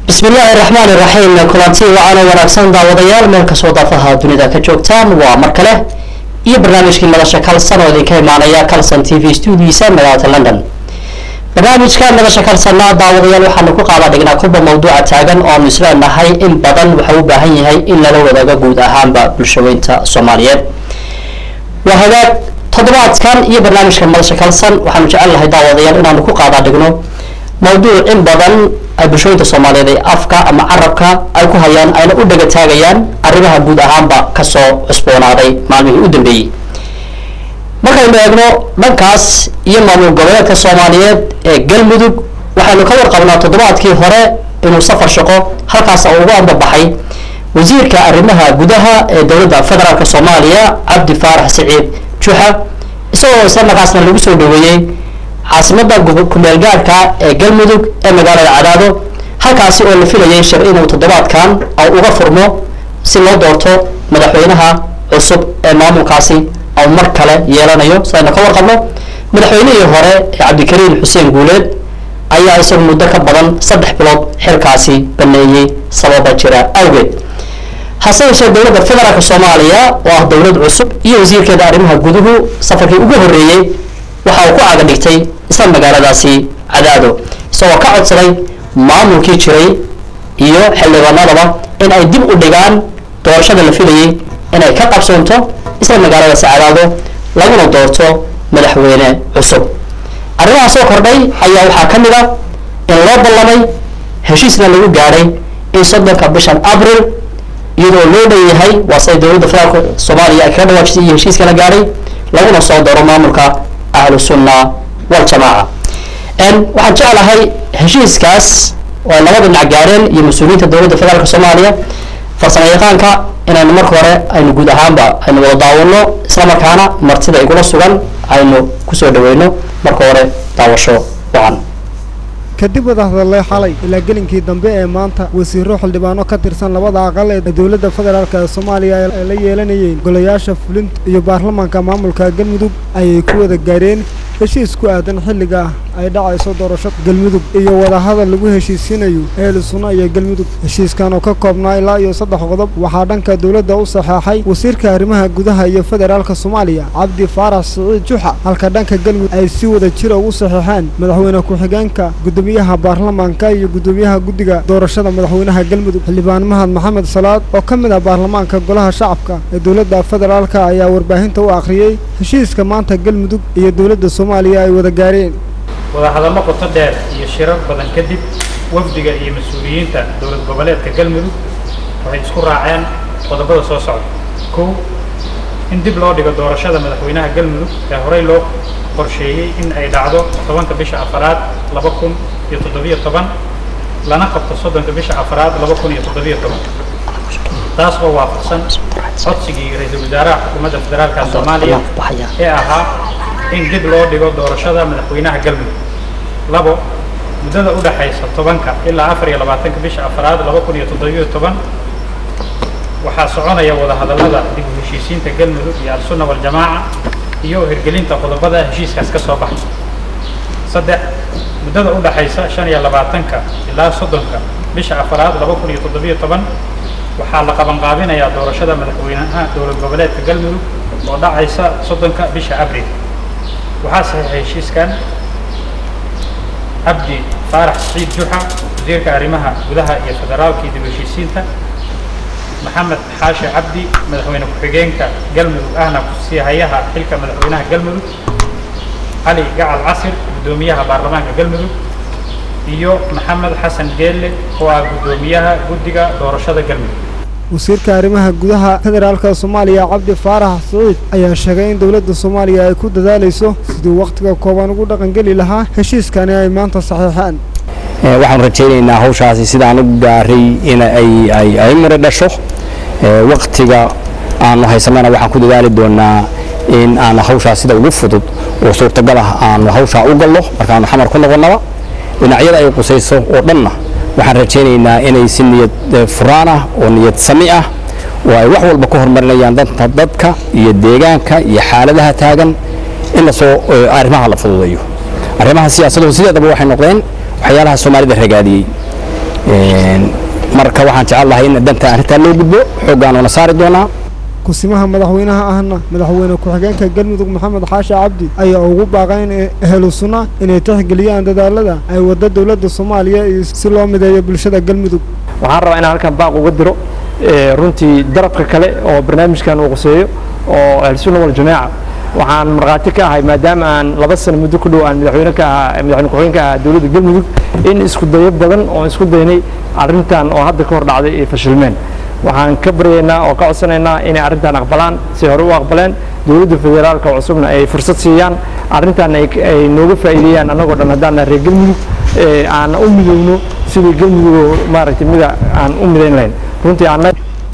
bismi illaahi raxmaan iraxiim kulanti wacaana wanaagsan daawadayaal meel kastoo daafaha dunida ka joogtaan waa mar kale iyo barnaamijkii madasha kalsan oo idinka imaanaya calson t v stuudiisa magaalada london barnaamijka madasha kalsanna daawadayaal waxaanu ku qaada dhignaa kuba mawduuca taagan oonu isleenahay in badan waxau u baahan yahay in lala wadaago guud ahaanba bulshaweynta soomaaliyeed waa hagaag toddobaadkan iyo barnaamijka madasha kalsan waxaanu jecel lahay daawadayaal inaanu ku qaada dhigno mawduuc in badan ay bulshooyinka soomaaliyeed ee afka ama carabka ay ku hayaan ayna u dhaga taagayaan arrimaha guud ahaanba kasoo cusboonaaday maalmihii u dambeeyey markaynu eegno dhankaas iyo maamul goboleedka soomaaliyeed ee galmudug waxaynu ka warqabnaa toddobaadkii hore inuu safar shaqo halkaas ugu ambabaxay wasiirka arrimaha gudaha ee dowladda federaalk soomaaliya cabdi faarax siciid juxa isagoo isla markaasna lagu soo dhaweeyey caasimada kumeel gaarhka ee galmudug ee magaalada cadaado halkaasi oo la filayay shir inuu toddobaadkan au uga furmo si loo doorto madaxweynaha cusub ee maamulkaasi au mar kale yeelanayo si aynu ka warqabno madaxweynihii hore ee cabdikariin xuseen guuleed ayaa isagu muddo ka badan saddex bilood xilkaasi baneeyey sababa jira awgeed hase yeeshee dowladda federaalk soomaaliya oo ah dowlad cusub iyo wasiirkeeda arrimaha guduhu safarkii ugu horreeyey waxa uu ku caga dhigtay isla magaaladaasi cadaado isagoo ka codsaday maamulkii jiray iyo xildhibaanadaba in ay dib u dhigaan doorashada la filayay inay ka qabsoonto isla magaaladaasi cadaado laguna doorto madaxweyne cusub arrimaha soo kordhay ayaa waxaa ka mid a in loo ballamay heshiisna lagu gaadhay in soddonka bishan abril iyadoo loo dhanyahay waa siday dowladda federaalk soomaaliya ay kaga dhawaajisay iyo heshiiska la gaadhay laguna soo dooro maamulka ahlu sunna waljamaaca waxaan jeclahay heshiiskaas oo ay labada dhinac gaareen iyo mas-uuliyiinta dowladda federaalk soomaaliya farsamo yaqaanka inaynu marka hore aynu guud ahaanba aynu wada daawano isla markaana martida igula sugan aynu kusoo dhaweyno marka hore daawasho wacan kadib wada hadalay xalay ilaa gelinkii dambe ee maanta wasiiro xildhibaano ka tirsan labada aqal ee dowladda federaalk ee soomaaliya ay la yeelanayeen golayaasha fulinta iyo baarlamaanka maamulka galmudug ayay ku wada gaareen heshiis ku aadan xilliga ay dhacayso doorasho galmudug iyo wadahadal lagu heshiisiinayo eeli sunna iyo galmudug heshiiskan oo ka koobnaa ilaa iyo saddex qodob waxaa dhanka dowladda u saxeexay wasiirka arrimaha gudaha iyo federaalka soomaaliya cabdi faarax siciid juxa halka dhanka galmudug ay si wada jira ugu saxeexeen madaxweyne ku-xigeenka gudoomiyaha baarlamaanka iyo gudoomiyaha guddiga doorashada madaxweynaha galmudug xildhibaan mahad maxamed salaad oo ka mid ah baarlamaanka golaha shacabka ee dowladda federaalka ayaa warbaahinta u akhriyey heshiiska maanta galmudug iyo dowladda soomaaliya ay wada gaareen wadahadallo qoto dheer iyo shirar badan kadib wafdiga iyo mas-uuliyiinta dowlad goboleedka galmudug waxay isku raaceen qodobada soo socda kow in dib loo dhigo doorashada madaxweynaha galmudug ee horey loo qorsheeyey in ay dhacdo tobanka bisha afaraad laba kun iyo toddobiyo toban lana qabto soddonka bisha afaraad laba kun iyo toddobiyo toban taas oo waafaqsan codsigii ra-iisul wasaaraha xukuumadda federaalka soomaaliya ee ahaa in dib loo dhigo doorashada madaxweynaha galmudug labo muddada u dhaxaysa tobanka ilaa afar iyo labaatanka bisha afaraad laba kun iyo toddobiyo toban waxaa soconaya wadahadallada dib u heshiisiinta galmudug iyo al-sunna waljamaaca iyo hirgelinta qodobada heshiiskaas ka soo baxa saddex muddada u dhaxaysa shan iyo labaatanka ilaa soddonka bisha afaraad laba kun iyo toddobiyo toban waxaa la qabanqaabinayaa doorashada madaxweynaha dowlad goboleedka galmudug oo dhacaysa soddonka bisha abril waxaa saxiixay heshiiskan cabdi faarax siciid juxa wasiirka arrimaha gudaha iyo federaalkii dib heshiisiinta maxamed xaashi cabdi madaxweyne ku-xigeenka galmudug ahna kusii hayaha xilka madaxweynaha galmudug cali gacal casir guddoomiyaha baarlamaanka galmudug iyo maxamed xasan geelle oo ah guddoomiyaha guddiga doorashada galmudug wasiirka arrimaha gudaha federaalka soomaaliya cabdi faarax siciid ayaa sheegay in dowladda soomaaliya ay ku dadaalayso sidii wakhtiga kooban ugu dhaqangeli lahaa heshiiskani ay maanta saxiixeen waxaanu rajaynaynaa hawshaasi sidaan u gaaray in ay mari dhasho wakhtiga aanu haysanana waxaan ku dadaali doonaa in aanu hawshaas sida ugu fudud oo suurtagal ah aanu hawshaa u gallo markaanu xamar ku noqonnaba dhinacyada ay qusayso oo dhanna waxaan rajaynaynaa inay si niyad furaan ah oo niyad sami ah oo ay wax walba ka horumarinayaan danta dadka iyo deegaanka iyo xaaladaha taagan in lasoo arrimaha la fududeeyo arrimaha siyaasaduhu sideedaba waxay noqdeen waxyaalaha soomaalida ragaadiyey marka waxaan jecel lahay in danta arrintaa loo gudbo xooggaanuna saari doonaa kusimaha madaxweynaha ahna madaxweyne ku-xigeenka galmudug maxamed xaashi cabdi ayaa ugu baaqayn ehlu sunna inay tixgeliyaan dadaalada ay wadda dowladda soomaaliya iyo si loo mideeyo bulshada galmudug waxaan rabaa inaan halkan baaq uga diro runtii darabka kale oo barnaamijkan uu quseeyo oo ahlusunna waljamaaca waxaan markhaati ka ahay maadaama aan laba sano muddo ku dhow aan madaxweyne ka ahaa madaxweyne ku-xigeenka ahaa dowladda galmudug in isku dayo badan oo isku daynay arrintan oo hadda ka hor dhacday ay fashilmeen waxaan ka baryaynaa oo ka codsanaynaa inay arrintan aqbalaan si hore u aqbaleen dowladda federaalka cusubna ay fursad siiyaan arrintan ay nooga faa'iideeyaan annagoo dhan haddaan reer galmudug aan u midowno sidii galmudug maaragtay mida aan u midayn lahayn runtii aan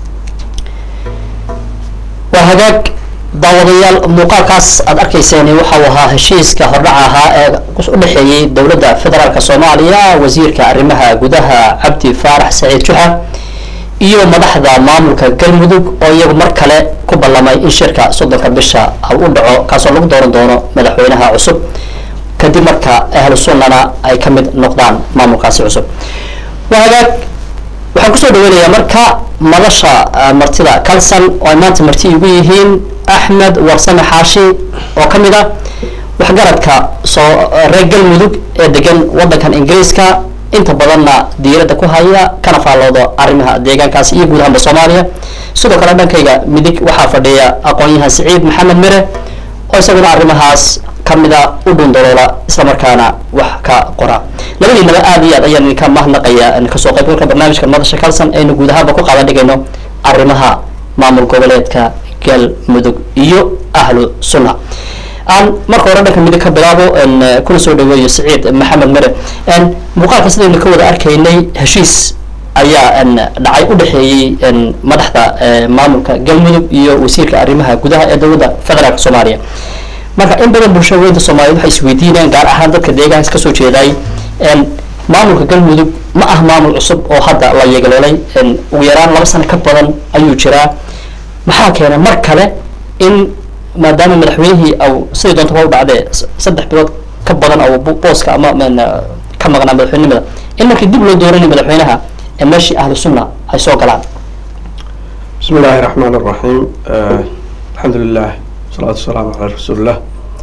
waa hagaag daawadayaal muuqaalkaas aad arkayseen waxa uu ahaa heshiiska hordhaca ahaa ee u dhexeeyey dowladda federaalk soomaaliya wasiirka arrimaha gudaha cabdi faarax saciid juxa iyo madaxda maamulka galmudug oo iyagu mar kale ku ballamay in shirka soddonka bisha u dhaco kaasoo lagu dooran doono madaxweynaha cusub kadib marka ahlu sunnana ay ka mid noqdaan maamulkaasi cusub waa hagaag waxaan kusoo dhaweynayaa marka madasha martida calson oo ay maanta marti igu yihiin axmed warsame xaashi oo ka mid ah waxgaradka soo reer galmudug ee degan waddankan ingiriiska inta badanna diiradda ku haya kana faallooda arrimaha deegaankaasi iyo guud ahaanba soomaaliya sidoo kale dhankayga midig waxaa fadhiya aqoon-yahan siciid maxamed mere oo isaguna arrimahaas kamida u dhundaloola islamarkaana wax ka qora labadiinaba aad iyo aad ayaan idinka mahadnaqaya kasoo qaybgalka barnaamijka madasha calson aynu guud ahaanba ku qaadan dhigayno arrimaha maamul goboleedka galmudug iyo ahlu sunna aan marka hore dhanka midig ka bilaabo kuna soo dhaweeyo siciid maxamed mere muuqaalka sidaynu ka wada arkaynay heshiis ayaa dhacay u dhexeeyey madaxda maamulka galmudug iyo wasiirka arrimaha gudaha ee dowladda federaalk soomaaliya marka in badan bulshada weynta soomaaliyed waxay isweydiinayaan gaar ahaan dadka deegaanka kasoo jeeday maamulka galmudug ma ah maamul cusub oo hadda la yeegaloolay ugu yaraan laba sano ka badan ayuu jiraa maxaa keena mar kale in maadaama madaxweynihii aw sidii doonta ba u dhacdee saddex bilood ka badan aw booska ama ka maqnaa madaxweynimada in markii dib loo dooranay madaxweynaha ee meeshii ahlu sunna ay soo galaan بسم الله الرحمن الرحيم آه الحمد لله والصلاة والسلام على رسول الله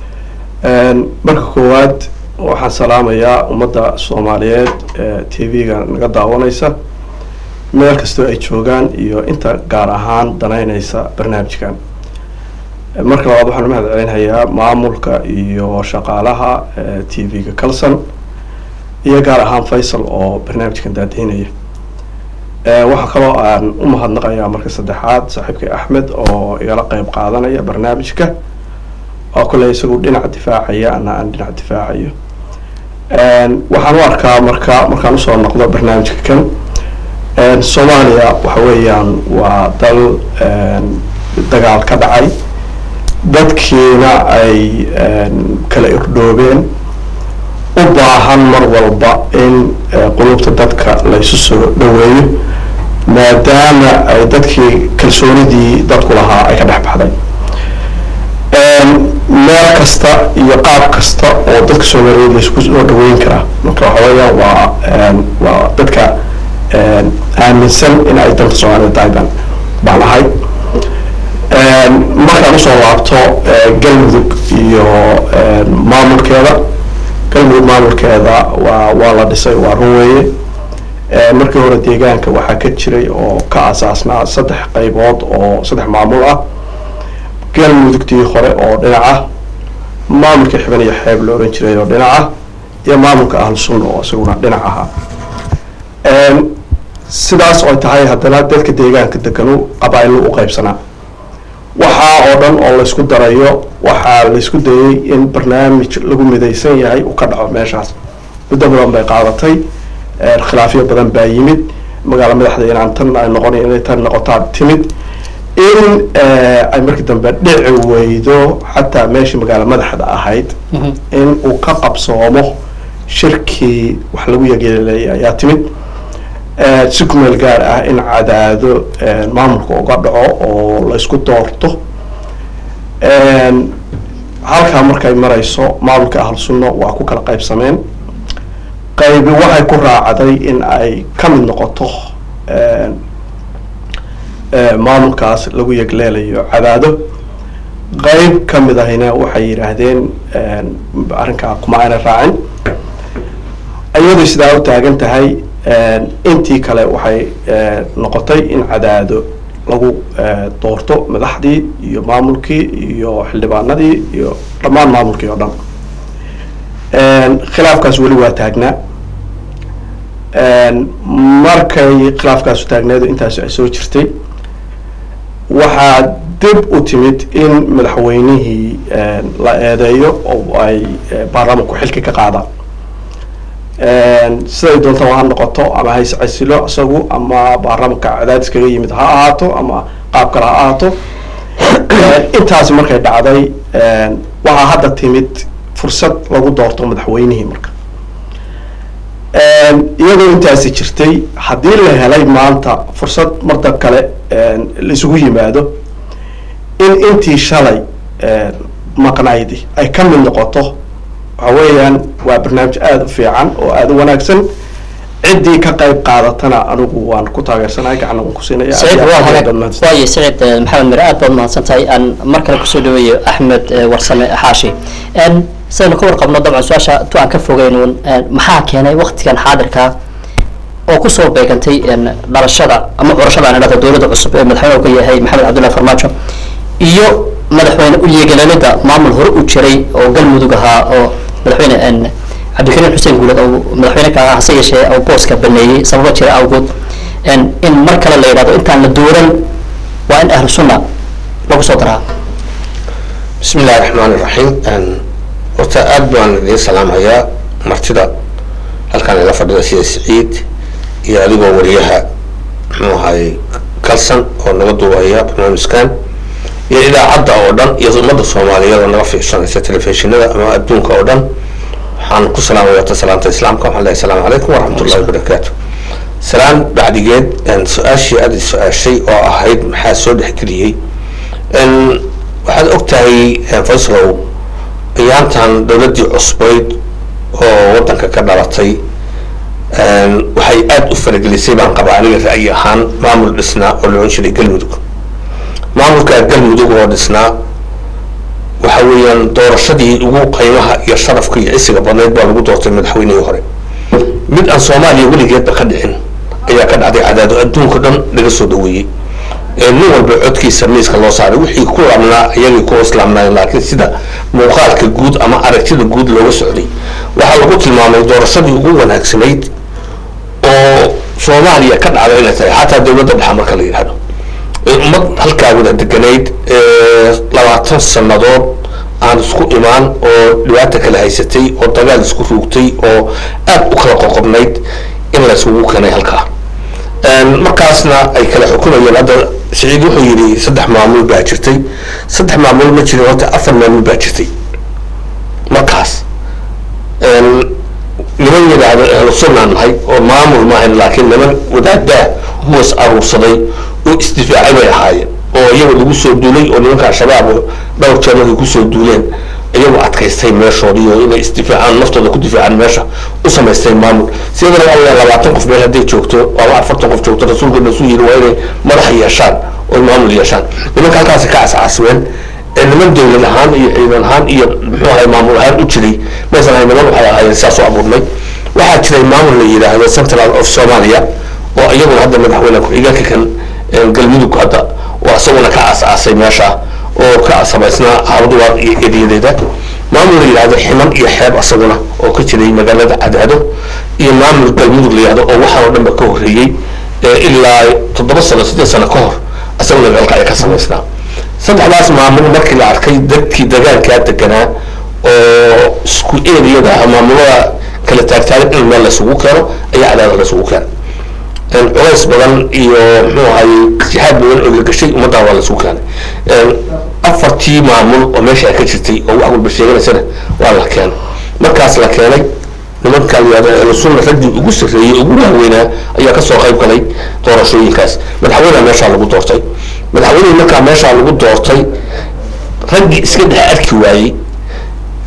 marka koowaad waxaan salaamayaa ummadda soomaaliyeed ee t v-ga naga daawanaysa meel kastoo ay joogaan iyo inta gaar ahaan danaynaysa barnaamijkan marka labaad waxaan umahad celinhayaa maamulka iyo shaqaalaha t v-ga calson iyo gaar ahaan faysal oo barnaamijkan daadihinaya waxaa kaloo aan u mahadnaqayaa marka saddexaad saaxiibkay axmed oo igala qeyb qaadanaya barnaamijka oo kale isagu dhinac difaacaya ana aan dhinac difaacayo waxaan u arkaa marka markaan usoo noqdo barnaamijka kan soomaaliya waxa weeyaan waa dal dagaal ka dhacay dadkiina ay kala irdhoobeen u baahan mar walba in qulubta dadka laysu soo dhaweeyo maadaama ay dadkii kalsoonidii dadku lahaa ay ka dhex baxday meel kasta iyo qaab kasta oo dadka soomaaliyeed laysku soo dhaweyn karaa marka waxa weeyaan waa waa dadka aaminsan in ay dalka soomaaliyed tahay baan baan ahay markaan usoo laabto galmudug iyo maamulkeeda galmudug maamulkeeda waa waa la dhisay waa run weeye markii hore deegaanka waxaa ka jiray oo ka asaasnaa saddex qaybood oo saddex maamul ah galmudugtii hore oo dhinaca maamulka xiban iyo xeeb la oran jiray oo dhinaca iyo maamulka ahlu sunna oo isaguna dhinac ahaa sidaas oo tahay haddana dadka deegaanka deganu qabaailo u qaybsanaa waxaa oo dhan oo laysku darayo waxaa laysku dayay in barnaamij lagu midaysan yahay uu ka dhaco meeshaas muddo badan bay qaadatay khilaafyo badan baa yimid magaalo madaxda inaan tan ay noqon inay tan noqotaa timid in ay markii dambe dhici weydo xataa meeshii magaalo madaxda ahayd in uu ka qabsoomo shirkii wax lagu yageelay ayaa timid si kumeel gaar ah in cadaado maamulka uga dhaco oo laysku doorto halkaa markay marayso maamulka ahlu sunna waa ku kala qaybsameen qaybi waxay ku raacday in ay ka mid noqoto maamulkaas lagu yegleelayo cadaado qayb ka mid ahina waxay yidhaahdeen arrinkaa kuma ayna raacin iyadu sidaa u taagan tahay intii kale waxay noqotay in cadaado lagu doorto madaxdii iyo maamulkii iyo xildhibaanadii iyo dhammaan maamulkii oo dhan khilaafkaas weli waa taagnaa markay khilaafkaasu taagneedu intaas ay soo jirtay waxaa dib u timid in madaxweynihii la eedeeyo oo ay baarlamanku xilki ka qaadaan siday doontaba ha noqoto ama ha iscasilo isagu ama baarlamanka cadaadis kaga yimid ha ahaato ama qaab kale ha ahaato intaasi markay dhacday waxaa hadda timid fursad lagu doorto madaxweynihii marka iyadoo intaasi jirtay haddii la helay maanta fursad marda kale laisugu yimaado in intii shalay maqnaydi ay ka mid noqoto waxa weeyaan waa barnaamij aada u fiican oo aada u wanaagsan ciddii ka qayb qaadatana anigu waan ku taageersanahay gacan waan ku siinaya سعيد واي سعيد محمد مر aad baad mahadsantahay aan mar kale kusoo dhaweeyo axmed warsame xaashi sidaynu ka warqabno dabcan su-aasha tu aan ka fogeynuun maxaa keenay waktigan xaadirka oo kusoo beegantay dhalashada ama curashada aan idhahda dowladda cusub ee madaxweyne ka yahay maxamed cabdullahi farmaajo iyo madaxweyne uyeegalalida maamul hore u jiray oo galmudug ahaa oo madaxweyne cabdikariim xuseen guuled oo madaxweyne ka hase yeeshee oo booska baneeyey sababo jira awgood in mar kale la yidhahdo intaan la dooran waa in ahlu sunna lagu soo daraa bismi illahi raxmaan iraxiim horta aada baan idiin salaamhayaa martida halkaan ila fadhida sida siciid iyo adigoo wariyaha muxuu ahay kalsan oo naga duubaya barnaamijkan iyo idaacadda oo dhan iyo ummadda soomaaliyeed oo naga fiirsanaysa telefishinada ama adduunka oo dhan waxaan ku salaamaya wata salaamta islaamka waxaan lehay asalaamu calaykum waraxmatullahi wabarakaatu salaan bacdigeed su-aashii aada i su-aashay oo ahayd maxaa soo dhexgeliyey waxaad og tahay fayslow ayaantan dowladdii cusbayd oo waddanka ka dhalatay waxay aada u faragelisay baan qabaa aniga ra'yi ahaan maamul dhisnaa oo la odhan jiray galmudug maamulkaa galmudug oo dhisnaa waxa weeyaan doorashadii ugu qiimaha iyo sharafka iyo cisiga badnayd baa lagu doortay madaxweynihii hore mid aan soomaaliya weligeedba ka dhicin ayaa ka dhacday cadaado adduunka dhan laga soo dhaweeyey nin walba codkiisa miiska loo saaray wixii ku laabnaa iyagii ku islaamnaayeen laakiin sida muuqaalka guud ama aragtida guud looga socday waxaa lagu tilmaamay doorashadii ugu wanaagsanayd oo soomaaliya ka dhacda inay tahay xataa dowladda dhexa marka la yidhahdo ummad halkaa wada deganayd labaatan sannadood aan isku imaan oo dhibaata kala haysatay oo dagaal isku ruugtay oo aada u kala qoqobnayd in la isugu keenay halkaa markaasna ay kala xukumayeen hadda siciid wuxuu yidhi saddex maamul baa jirtay saddex maamul ma jirin horta afar maamul baa jirtay markaas niman yidhaahdo ahlu sunnaan nahay oo maamul maahayn laakiin niman wadaadaa huwas aruursaday oo isdifaacay bay ahaayeen oo iyaga lagu soo duulay oo nimanka al-shabaab dhowr jeer markay kusoo duuleen iyagoo adkaystay meeshoodii oo inay isdifaacaan naftooda ku difaacaan meesha u samaystay maamul sidana waa labaatan qof meel hadday joogto ama afartan qof joogto rasuulka nasu yiri waa inay madax yeeshaan oo maamul yeeshaan nimanka halkaasi ka cascasmeen niman dowlad ahaan iyo ciidan ahaan iyo muxuu ahay maamul ahaan u jiray maysan ahay niman waxay ahaayeen sidaas u abuurnay waxaa jiray maamul la yidhaahdo central of somalia oo iyaguna hadda madaxweyne ku-xigeenka kan galmudug hadda oo isaguna ka aas-aasay meesha oo ka samaysnaa habduwaaq iyo ediyadeeda maamul la yidhahdo ximan iyo xeeb asaguna oo ka jiray magaalada cadaado iyo maamul galmudug la yidhahdo oo waxaan oo dhanba ka horreeyey ilaa toddoba sano siddeed sano ka hor isaguna galka ay ka samaysnaa saddexdaas maamul markii la arkay dadkii dagaalkaa deganaa oo isku eriyada maamulada kala taagtaagan in meel laysugu keeno ayaa cadaada laysugu keena culays badan iyo muxuu ahay jihaad badan oo gagashay ummaddaa waa laysugu keenay afartii maamul oo meesha ay ka jirtay oo wax walba sheeganaysana waa la keenay markaas la keenay nimankaa layihahdo ahlusunna raggii ugu sarreeyey ugu waaweynaa ayaa kasoo qayb galay doorashooyinkaas madaxweyneha meeshaa lagu doortay madaxweynihii markaa meeshaa lagu doortay raggii iska dhex arki waayey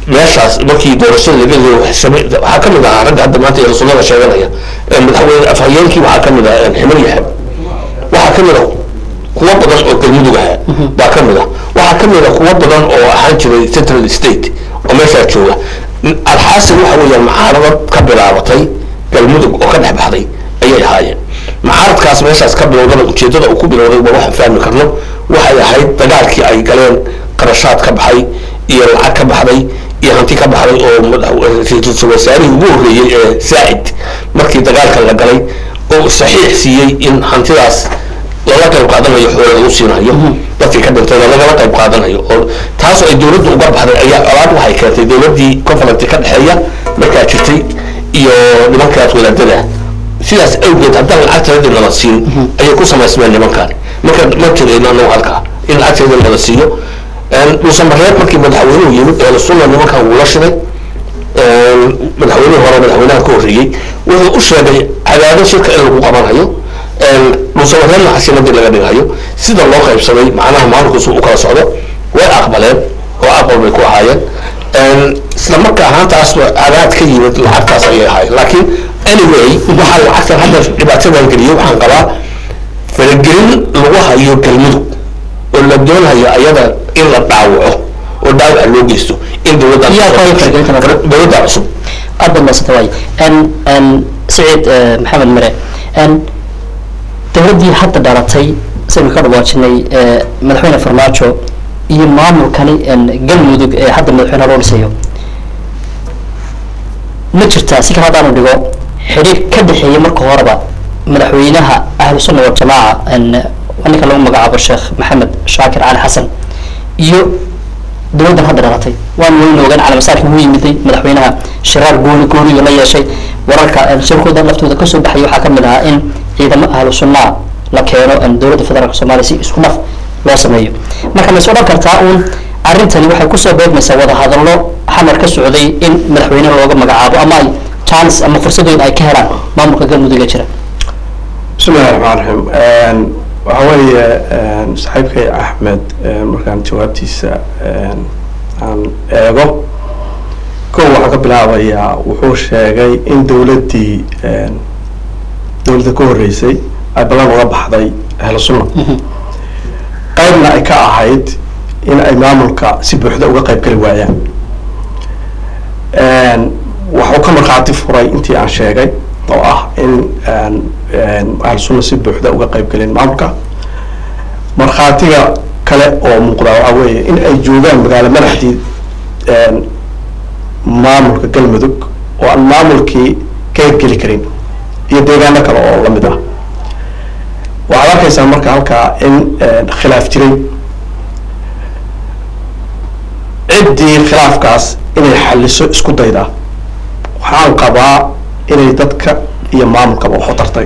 meeshaas markii doorashada laga leeyo waxaa ka mid ahaa ragga hadda maanta ee rasuulada sheeganaya madaxweyne afhayeenkii waxaa ka mid ah ximar yaxab waxaa ka mid ah kuwo badan oo galmudug ahaa baa ka mid ah waxaa ka mid ah kuwo badan oo ahaan jiray central state oo meeshaa jooga alxaasil waxa weeyaan mucaaradad ka bilaabatay galmudug oo ka dhex baxday ayay ahaayeen mucaaradkaas meeshaas ka bilowdana ujeedada uu ku bilowday waa waxaan fahmi karno waxay ahayd dagaalkii ay galeen qarashaad ka baxay iyo lacag ka baxday iyo hanti ka baxday oo ra-iisul wasaarihii ugu horreeyey ee saacid markii dagaalka la galay oo saxiix siiyey in hantidaas lala qayb qaadanayo xoola lagu siinayo dadkii ka dhintayna lagala qayb qaadanayo oo taasoo ay dowladdu uga baxday ayaa colaad waxay keentay dowladdii conferenty ka dhexeeya markaa jirtay iyo nimankaas wadaadada sidaas awgeed haddaan lacagteedii nala siin ayay ku samaysmeen nimankan marka ma jirayno anagu halkaa in lacagteedii nala siiyo dhuusamareeb markii madaxweynuhu yimid ee sunna nimankan wuu la shiray madaxweynihii hore madaxweynaha ka horreeyey wuxuu u sheegay cadaado shirka in lagu qabanayo dhuusamareebna casimadii laga dhigayo sida loo qaybsamay macnaha maamulkiisu u kala socdo way aqbaleen oo aqbal bay ku ahaayeen isla marka ahaantaas cadaad ka yimid lacagtaas ayay ahaayeen laakiin anyway waxaa lacagtan hadda dhibaatadan geliyey waxaan qabaa faragelin lagu hayo galmudug oo la doonayo ayada in la dhaawaco oo dhaawaca loo geysto in dowladda dowladda cusub aad baad maasanta waay saciid maxamed mare dowladdii hadda dhalatay saynu ka dhawaajinay madaxweyne farmaajo iyo maamulkani galmudug ee hadda madaxweyne loo dhisayo ma jirtaa si kale haddaanu dhigo xidhiir ka dhexeeya marka horeba madaxweynaha ahlu sunna waljamaaca ninka lagu magacaabo sheekh maxamed shaakir cali xasan iyo dowladdan hadda dhalatay waan weyna ogaan calamasaarkii wuu yimiday madaxweynaha shiraar gooni gooniyo la yeeshay wararka shirkooda laftooda kasoo baxaya waxaa kamid ahaa in ciidamo ahlu sunnaa la keeno dowladda federaalk soomaaliya si isku naf loo sameeyo marka ma is odhan kartaa uun arrintani waxay kusoo beegmaysaa wadahadallo xamar ka socday in madaxweyne looga magacaabo ama ay chance ama fursadooyin ay ka helaan maamulka galmudug ee jira bismi illahi raxmaan raxiim waxa weeye saaxiibkay axmed markaan jawaabtiisa aan eego kow waxaan ka bilaabayaa wuxuu sheegay in dowladdii dowladda ka horreysay ay ballan uga baxday ahlu sunna qaybna ay ka ahayd in ay maamulka si buuxda uga qayb geli waayaan waxuu ka markhaati furay intii aan sheegay oo ah in ahlu sunna si buuxda uga qayb gelin maamulka markhaatiga kale oo muuqda waxaa weeye in ay joogaan magaalo madaxdii maamulka galmudug oo aan maamulkii ka geli karin iyo deegaano kale oo lamid ah waxaad arkaysaa marka halkaa in khilaaf jiray ciddii khilaafkaas inay xaliso isku dayda waxaan qabaa inay dadka iyo maamulkaba waxu tartay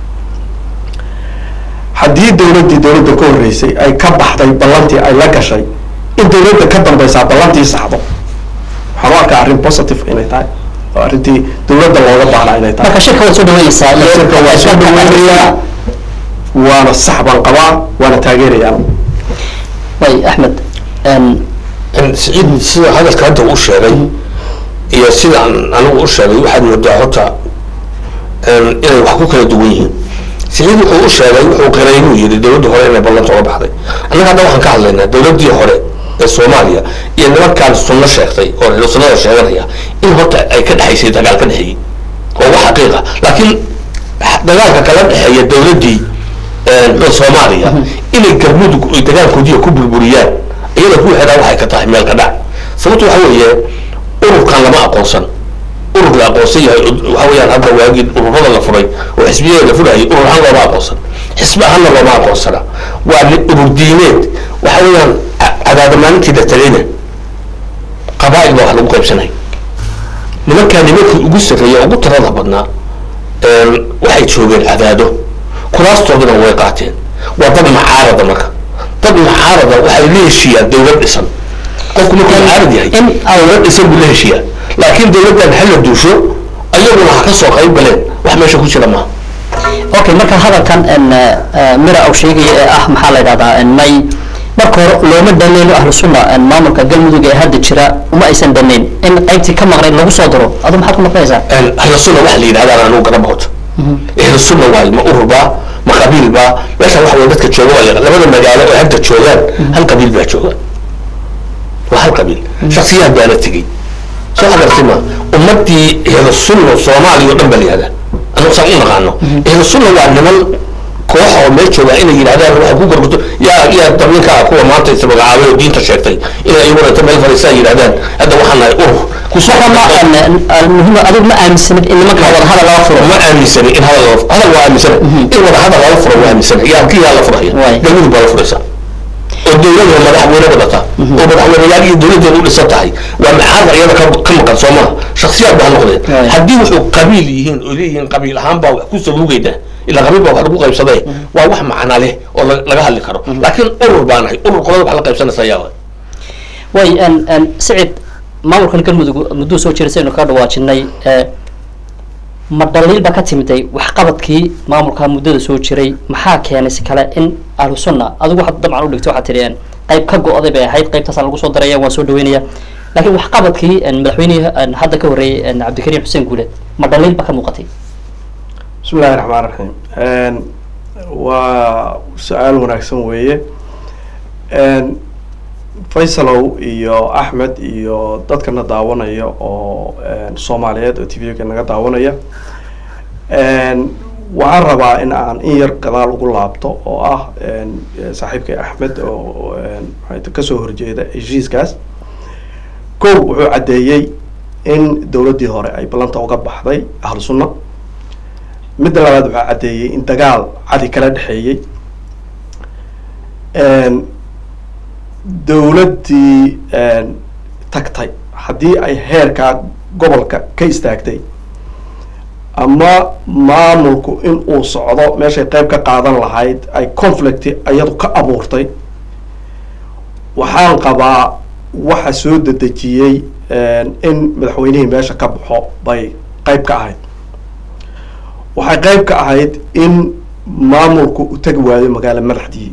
haddii dowladdii dowladda ka horreysay ay ka baxday ballantii ay la gashay in dowladda ka dambeysaa ballantii saxdo waxaan u arkaa arrin positive inay tahay oo arrintii dowladda looga baahnaa inay tahay marka shirka waad soo dhaweynaysaa iyo- shirka waa soo dhaweynayaa waana sax baan qabaa waana taageerayaan way axmed siciid sida hadalka hadda uu sheegay iyo sida aan anigu u sheegay waxaad moodaa horta inay wax ku kala duwan yihiin siciid wuxuu u sheegay wuxuu qiray inuu yidhi dowladda hore inay ballanta uga baxday annaga hadda waxaan ka hadlaynaa dowladdii hore ee soomaaliya iyo nimankaan sunno sheegtay oo reer sunnada sheeganaya in horta ay ka dhexaysay dagaal ka dhexeeyey oo wax xaqiiqa laakiin dagaalka kala dhexeeya dowladdii muxuu soomaaliya inay galmudug ay dagaalkoodiiya ku burburiyaan iyada ku xidhaa waxay ka tahay meel ka dhac sababto waxa weeye ururkan lama aqoonsan urur la aqoonsan yahay waxa weeyaan hadda waagii ururada la furay oo xisbiyada la furayay urur ahaan looma aqoonsan xisbi ahaanna looma aqoonsana waa ni- urur diineed waxa weeyaan ca- cadaada maalintii la tagayna qabaa'il baa wax lagu qaybsanay nimankaa nimankii ugu sarreeya ugu tirada badnaa waxay joogeen cadaado kuraastoodana way qaateen waa dad macaarada marka dad macaarada waxay la heshiiyaan dowlad dhisan qofku markuu macaarad yahay in dowlad dhisan buu la heshiiyaa laakiin dowladdan hala duusho ayaguna ha ka soo qayb galeen wax meesha ku jira maaha okay marka hadalkan n mira uu sheegaya ee ah maxaa la yidhahdaa n may marka hore looma dhaneyn ahlu sunna maamulka galmudug ee hadda jira uma aysan dhaneyn in qaybtii ka maqnayd lagu soo daro adu maxaad ku maqnaysaa ahlu sunna waxa la yidhahdaa anigu garaba wato ahlu sunna waayo ma urur baa ma qabiil baa meeshan waxa weye dadka jooga waa labada magaalo oo hadda joogaan hal qabiil baa jooga waa hal qabiil shaksiyaad baana tegey soo agartay ma ummadii ahlu sunna soomaaliya oo dhan baa la yihahdaa anigu saan u naqaano ahlu sunna waa niman koox oo meel jooga inay yidhahdaan waxay ku gorgorto yaa yaa dabninka ah kuwa maanta is magacaabay oo diinta sheegtay inay iyaguna inta meel fadhiistaan yidhahdaan hadda waxaan nahay urur muhiim adigu ma aaminsanid in nimanka wada hadal laga furo ma aaminsani in hadal lala hadal waa aaminsana in wada hadal lala furo waa aaminsana yaa kii yaa la furaya Waay. galmudug baa la furaysa oo dowlada madaxweyne wadata oo madaxweyneyaal iyo dowladeeda u dhisan tahay waa macaarda iyada ka ka maqan soo maha shaksiyaad baa noqdeen Waay. haddii wuxuu qabiil yihiin oo leeyihiin qabiil ahaan baa wax ku sabuugayda ilaa qabiil baa wax lagu qaybsaday waa wax macna leh oo la- laga hadli karo laakiin urur baa nahay urur qolada wax la qaybsanaysa yaa waay. way sicid maamulkan galmudug mudduu soo jiray saynu kaga dhawaajinay ee, ma dhaliil ba ka timiday waxqabadkii maamulka muddada soo jiray maxaa keenay si kale in ahlu sunna adigu waxaad dabcan u dhigtay waxaad tiri een, qayb ka go-day bay ahayd qaybtaasaan lagu soo daraya waan soo dhaweynaya laakiin waxqabadkii een, madaxweynihii een, hadda ka horreeyey een, cabdikariim xuseen guuleed ma dhaliil ba ka muuqatay bismi illahi raxmaan raxiim waa su-aal wanaagsan weeye faysalow iyo axmed iyo dadkana daawanaya oo soomaaliyeed oo t v-ga naga daawanaya waxaan rabaa in aan in yar gadaal ugu laabto oo ah saaxiibkay axmed oo maxay kasoo horjeeda heshiiskaas kow wuxuu caddeeyey in dowladdii hore ay ballanta uga baxday ahlu sunna midda labaad waxaa caddeeyey in dagaal cadi kala dhexeeyey dowladdii tagtay haddii ay heerkaa gobolka ka istaagtay ama maamulku in uu socdo meeshay qayb ka qaadan lahayd ay conflict iyadu ka abuurtay waxaan qabaa waxa soo dedejiyey in madaxweynihii meesha ka baxo bay qayb ka ahayd waxay qayb ka ahayd in maamulku u tegi waayo magaalo madaxdii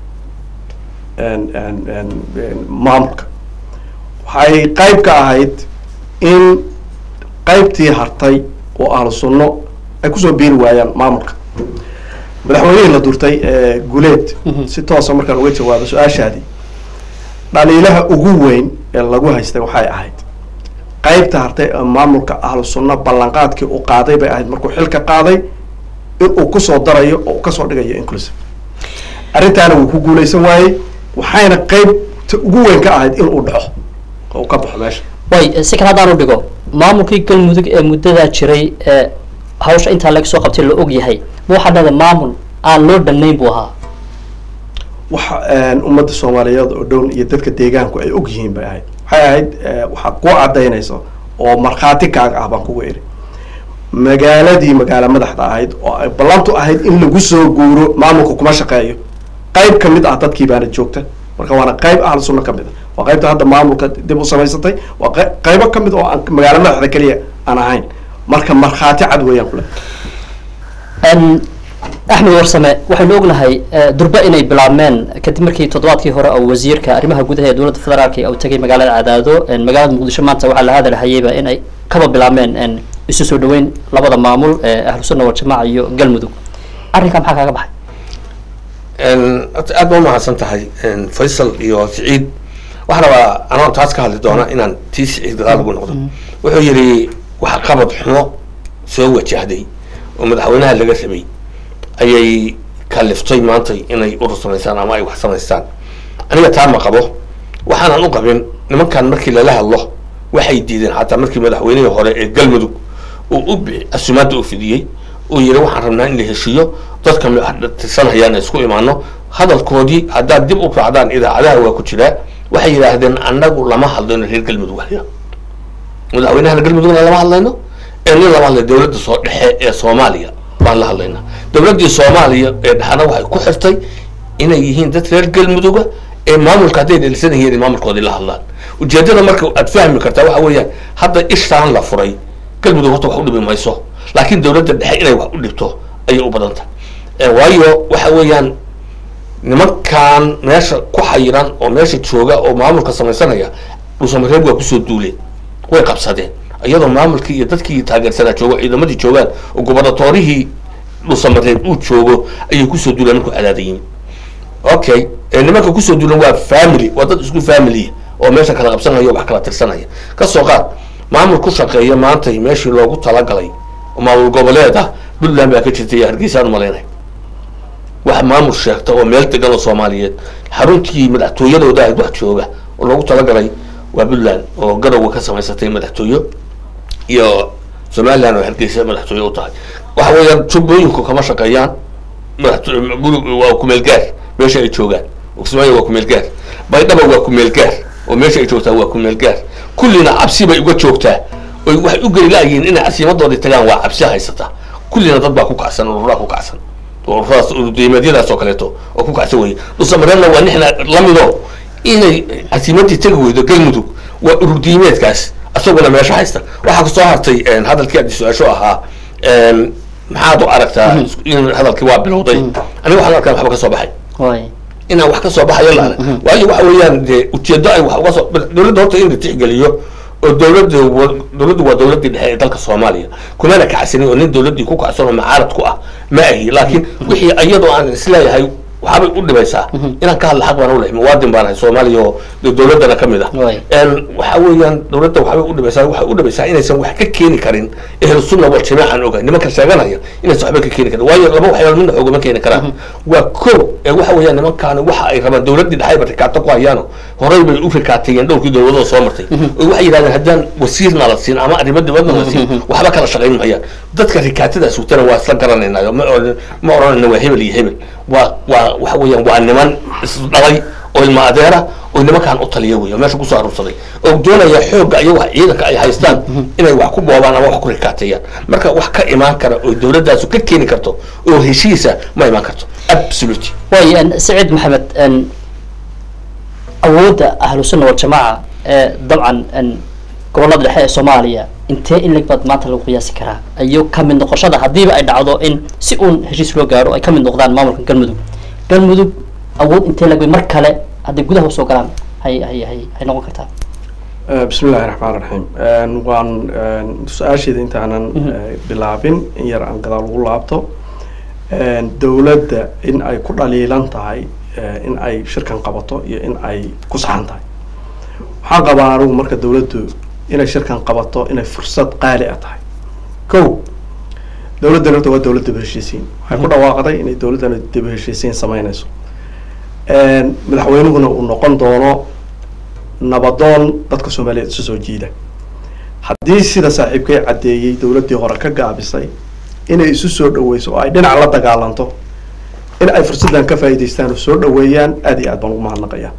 maamulka waxay qayb ka ahayd in qaybtii hartay oo ahlu sunno ay kusoo biiri waayaan maamulka madaxweynihii la durtay guleed si toosa markaan uga jawaabo su-aashaadii dhaliilaha ugu weyn ee lagu haystay waxay ahayd qaybta hartay ee maamulka ahlu sunno ballanqaadkii uu qaaday bay ahayd markuu xilka qaaday in uu kusoo darayo oo uu kasoo dhigayo inclusive arrintaana wuu ku guuleysan waayey waxayna qaybta ugu weyn ka ahayd in uu dhaco oo uu ka baxo meesha way si kale haddaan u dhigo maamulkii galmudug ee muddadaa jiray ee hawsha intaa laga soo qabtay la og yahay ma waxaa dhahda maamul aan loo dhannayn buu ahaa waxa ummadda soomaaliyeed oo dhown iyo dadka deegaanku ay og yihiin bay ahayd waxay ahayd waxaa kuu cadaynayso oo markhaati kaaga ah baan kugu iri magaaladii magaalo madaxda ahayd oo ay ballantu ahayd in lagu soo guuro maamulka kuma shaqeeyo qayb kamid ah dadkii baana joogta marka waana qayb ahlu sunno kamid ah waa qaybta hadda maamulka dib u samaysatay waa qey- qaybo kamid oo aan magaalo madaxda keliya aan ahayn marka markhaati cad weeyaan kule axmed warsame waxaynu ognahay durba inay bilaabmeen kadib markii toddobaadkii hore oo wasiirka arrimaha gudaha ee dowladda federaalk uu tegay magaalada cadaado magaalada muqdisho maanta waxaa la hadalhayeyba in ay kaba bilaabmeen isu soo dhaweyn labada maamul ee ahlu sunna waljamaaca iyo galmudug arrinkaa maxaa kaaga baxay horta aad baa umahadsan tahay faysal iyo siciid waxaan rabaa anoo taas ka hadli doona inaan tii siciid gadaal ugu noqdo wuxuu yidhi wax qabad xumo soo wajahday oo madaxweynaha laga rabay ayay kaliftay maanta inay urur samaystaan ama ay wax samaystaan aniga taa ma qabo waxaanan u qabin nimankan markii lala hadlo waxay diideen xataa markii madaxweynihii hore ee galmudug uu u bi asumaadda u fidiyey uu yidhi waxaan rabnaa in la heshiiyo dadka tirsanayaan ay isku imaano hadalkoodii haddaad dib u raacdaan idaacadaha waa ku jiraa waxay yidhaahdeen annagu lama hadlayno reer galmudug waliya madaxweynahana galmudugna lama hadlayno ee nin lama hadlayo dowladda soo dhexe ee soomaaliya baan la hadlaynaa dowladdii soomaaliya ee dhexna waxay ku xirtay inay yihiin dad reer galmuduga ee maamulka hadday dhalisan yihiin in maamulkoodii la hadlaan ujeedada marka aad fahmi kartaa waxa weeyaan hadda ishaan la furay galmudug horta wax u dhibi mayso laakiin dowladda dhexe inay wax u dhibto ayay u badan tahay waayo waxa weeyaan nimankan meesha ku xayiran oo meesha jooga oo maamulka samaysanaya dhuusamareeb waa kusoo duuleen way qabsadeen iyadoo maamulkii iyo dadkii taageersanaa joogo ciidamadii joogaan oo gobernatorihii dhuusamareeb uu joogo ayay kusoo duuleen markuu cadaada yimid okay ee nimanka kusoo duulan waa family waa dad isku family oo meesha kala qabsanaya wax kala tirsanaya kasoo qaad maamul ku shaqeeya maanta meeshii loogu talagalay oo maamul goboleed ah puntland baa ka jirtay iyo hargeysa aan umalaynay wax maamul sheegta oo meel degan oo soomaaliyeed xaruntii madaxtooyadooda ahayd wax jooga oo loogu talagalay waa puntland oo garowga ka samaysatay madaxtooyo iyo somaliland oo hargeysa madaxtooye u tahay waxa weeyaan jubbooyinku kama shaqeeyaan madaxto- guri- waa kumeel gaar meesha ay joogaan kismaayo waa kumeel gaar baydhaba waa kumeel gaar oo meesha ay joogtaa waa kumeel gaar kullina cabsi bay uga joogtaa oy waxay u geli laayihiin inay casiimadoodii tagaan waa cabsi haysata kullina dad baa ku kacsan ururaa ku kacsan ururadaas urudiimeedyadaas oo kaleeto oo ku kacsan weye dhuusamareebna waa nixna lamido inay casiimadii tegi weydo galmudug waa ururdiimeedkaas isaguna meesha haysta waxaa kusoo hartay hadalkii aad su-aasho ahaa maxaad u aragtaa in hadalkii waa bilowday aniga waxaan arkaa waxba ka soo baxay way inaan wax ka soo baxayo la arag waayo waxa weeyaan dee ujeedo ay wax uga soo dowladda horta in la tixgeliyo oo dowladda wa- dowladdu waa dowladdii dhexe ee dalka soomaaliya kumana kacsanin oo nin dowladdii ku kacsan oo mucaarad ku ah ma ahi laakiin wixii iyadoo aan isleeyahay waxaabay u dhibaysaa inaan ka hadla xaq baan u lehay muwaadin baan ahay soomaaliya oo de dowladdana ka mid ah Waay. En waxa weeyaan dowladda waxbay u dhibaysaa waxay u dhibaysaa inaysan wax ka keeni karin ehlu sunna wal jamaacan ogahay nimanka sheeganaya inaysan waxba ka keeni karin waayo laba waxyaalood midna xoogama keeni karaan waa ko ee waxa weeyaan nimankaani waxa ay rabaan dowladdii dhexayba rikaata ku hayaano horey bay u rikaateeyeen dhowrkii dowladoo soo martay oo waxay yidhahdeen haddaan wasiirna la siin ama arrimo dibadna la siin waxba kala shaqayn mayaan dadka rikaatadaas wutana waa isla garanaynayo ma oran- ma oranayna waa hebel iyo hebel waa waa waxa weeyaan waa niman isdhalay oo ilma adeera oo nimankaan u taliya wey oo meesha kusoo aruursaday oo doonaya xoogga iyo wax ciidanka ay haystaan inay wax ku boobaan ama wax ku rikaateeyaan marka wax ka imaan kara oo dowladdaasu ka keeni karto oo heshiisa ma imaan karto absolutely way en, saciid maxamed en, awoodda ahlu sunna waljamaaca ee dabcan en, gobollada dhexe ee soomaaliya intee in leg baad maanta lagu qiyaasi karaa iyo ka mid noqoshada haddiiba ay dhacdo in si uun heshiis loo gaaro ay ka mid noqdaan maamulka galmudug galmudug awood intee leg bay mar kale hadday gudaha usoo galaan hay hay hay hay noqon kartaa bismi illaahi raxmaan raxiim waan su-aasheeda intaanan eh, bilaabin in yar aan gadaal ugu laabto dowladda in ay ku dhaliilan tahay eh, in ay shirkan qabato iyo in ay ku saxan tahay waxaan qabaa anigu marka dowladdu inay shirkan qabato inay fursad qaali ah tahay ko dowladdan horta waa dowlad daba heshiisiin waxay ku dhawaaqday inay dowladdan daba heshiisiin sameynayso madaxweynuhuna uu noqon doono nabadoon dadka soomaaliyeed isu soo jiida haddii sida saaxiibkay caddeeyey dowladdii hore ka gaabisay inay isu soo dhaweyso oo ay dhinac la dagaalanto in ay fursaddan ka faa'iidaystaan oo soo dhaweeyaan aad iyo aad baan ugu mahadnaqayaa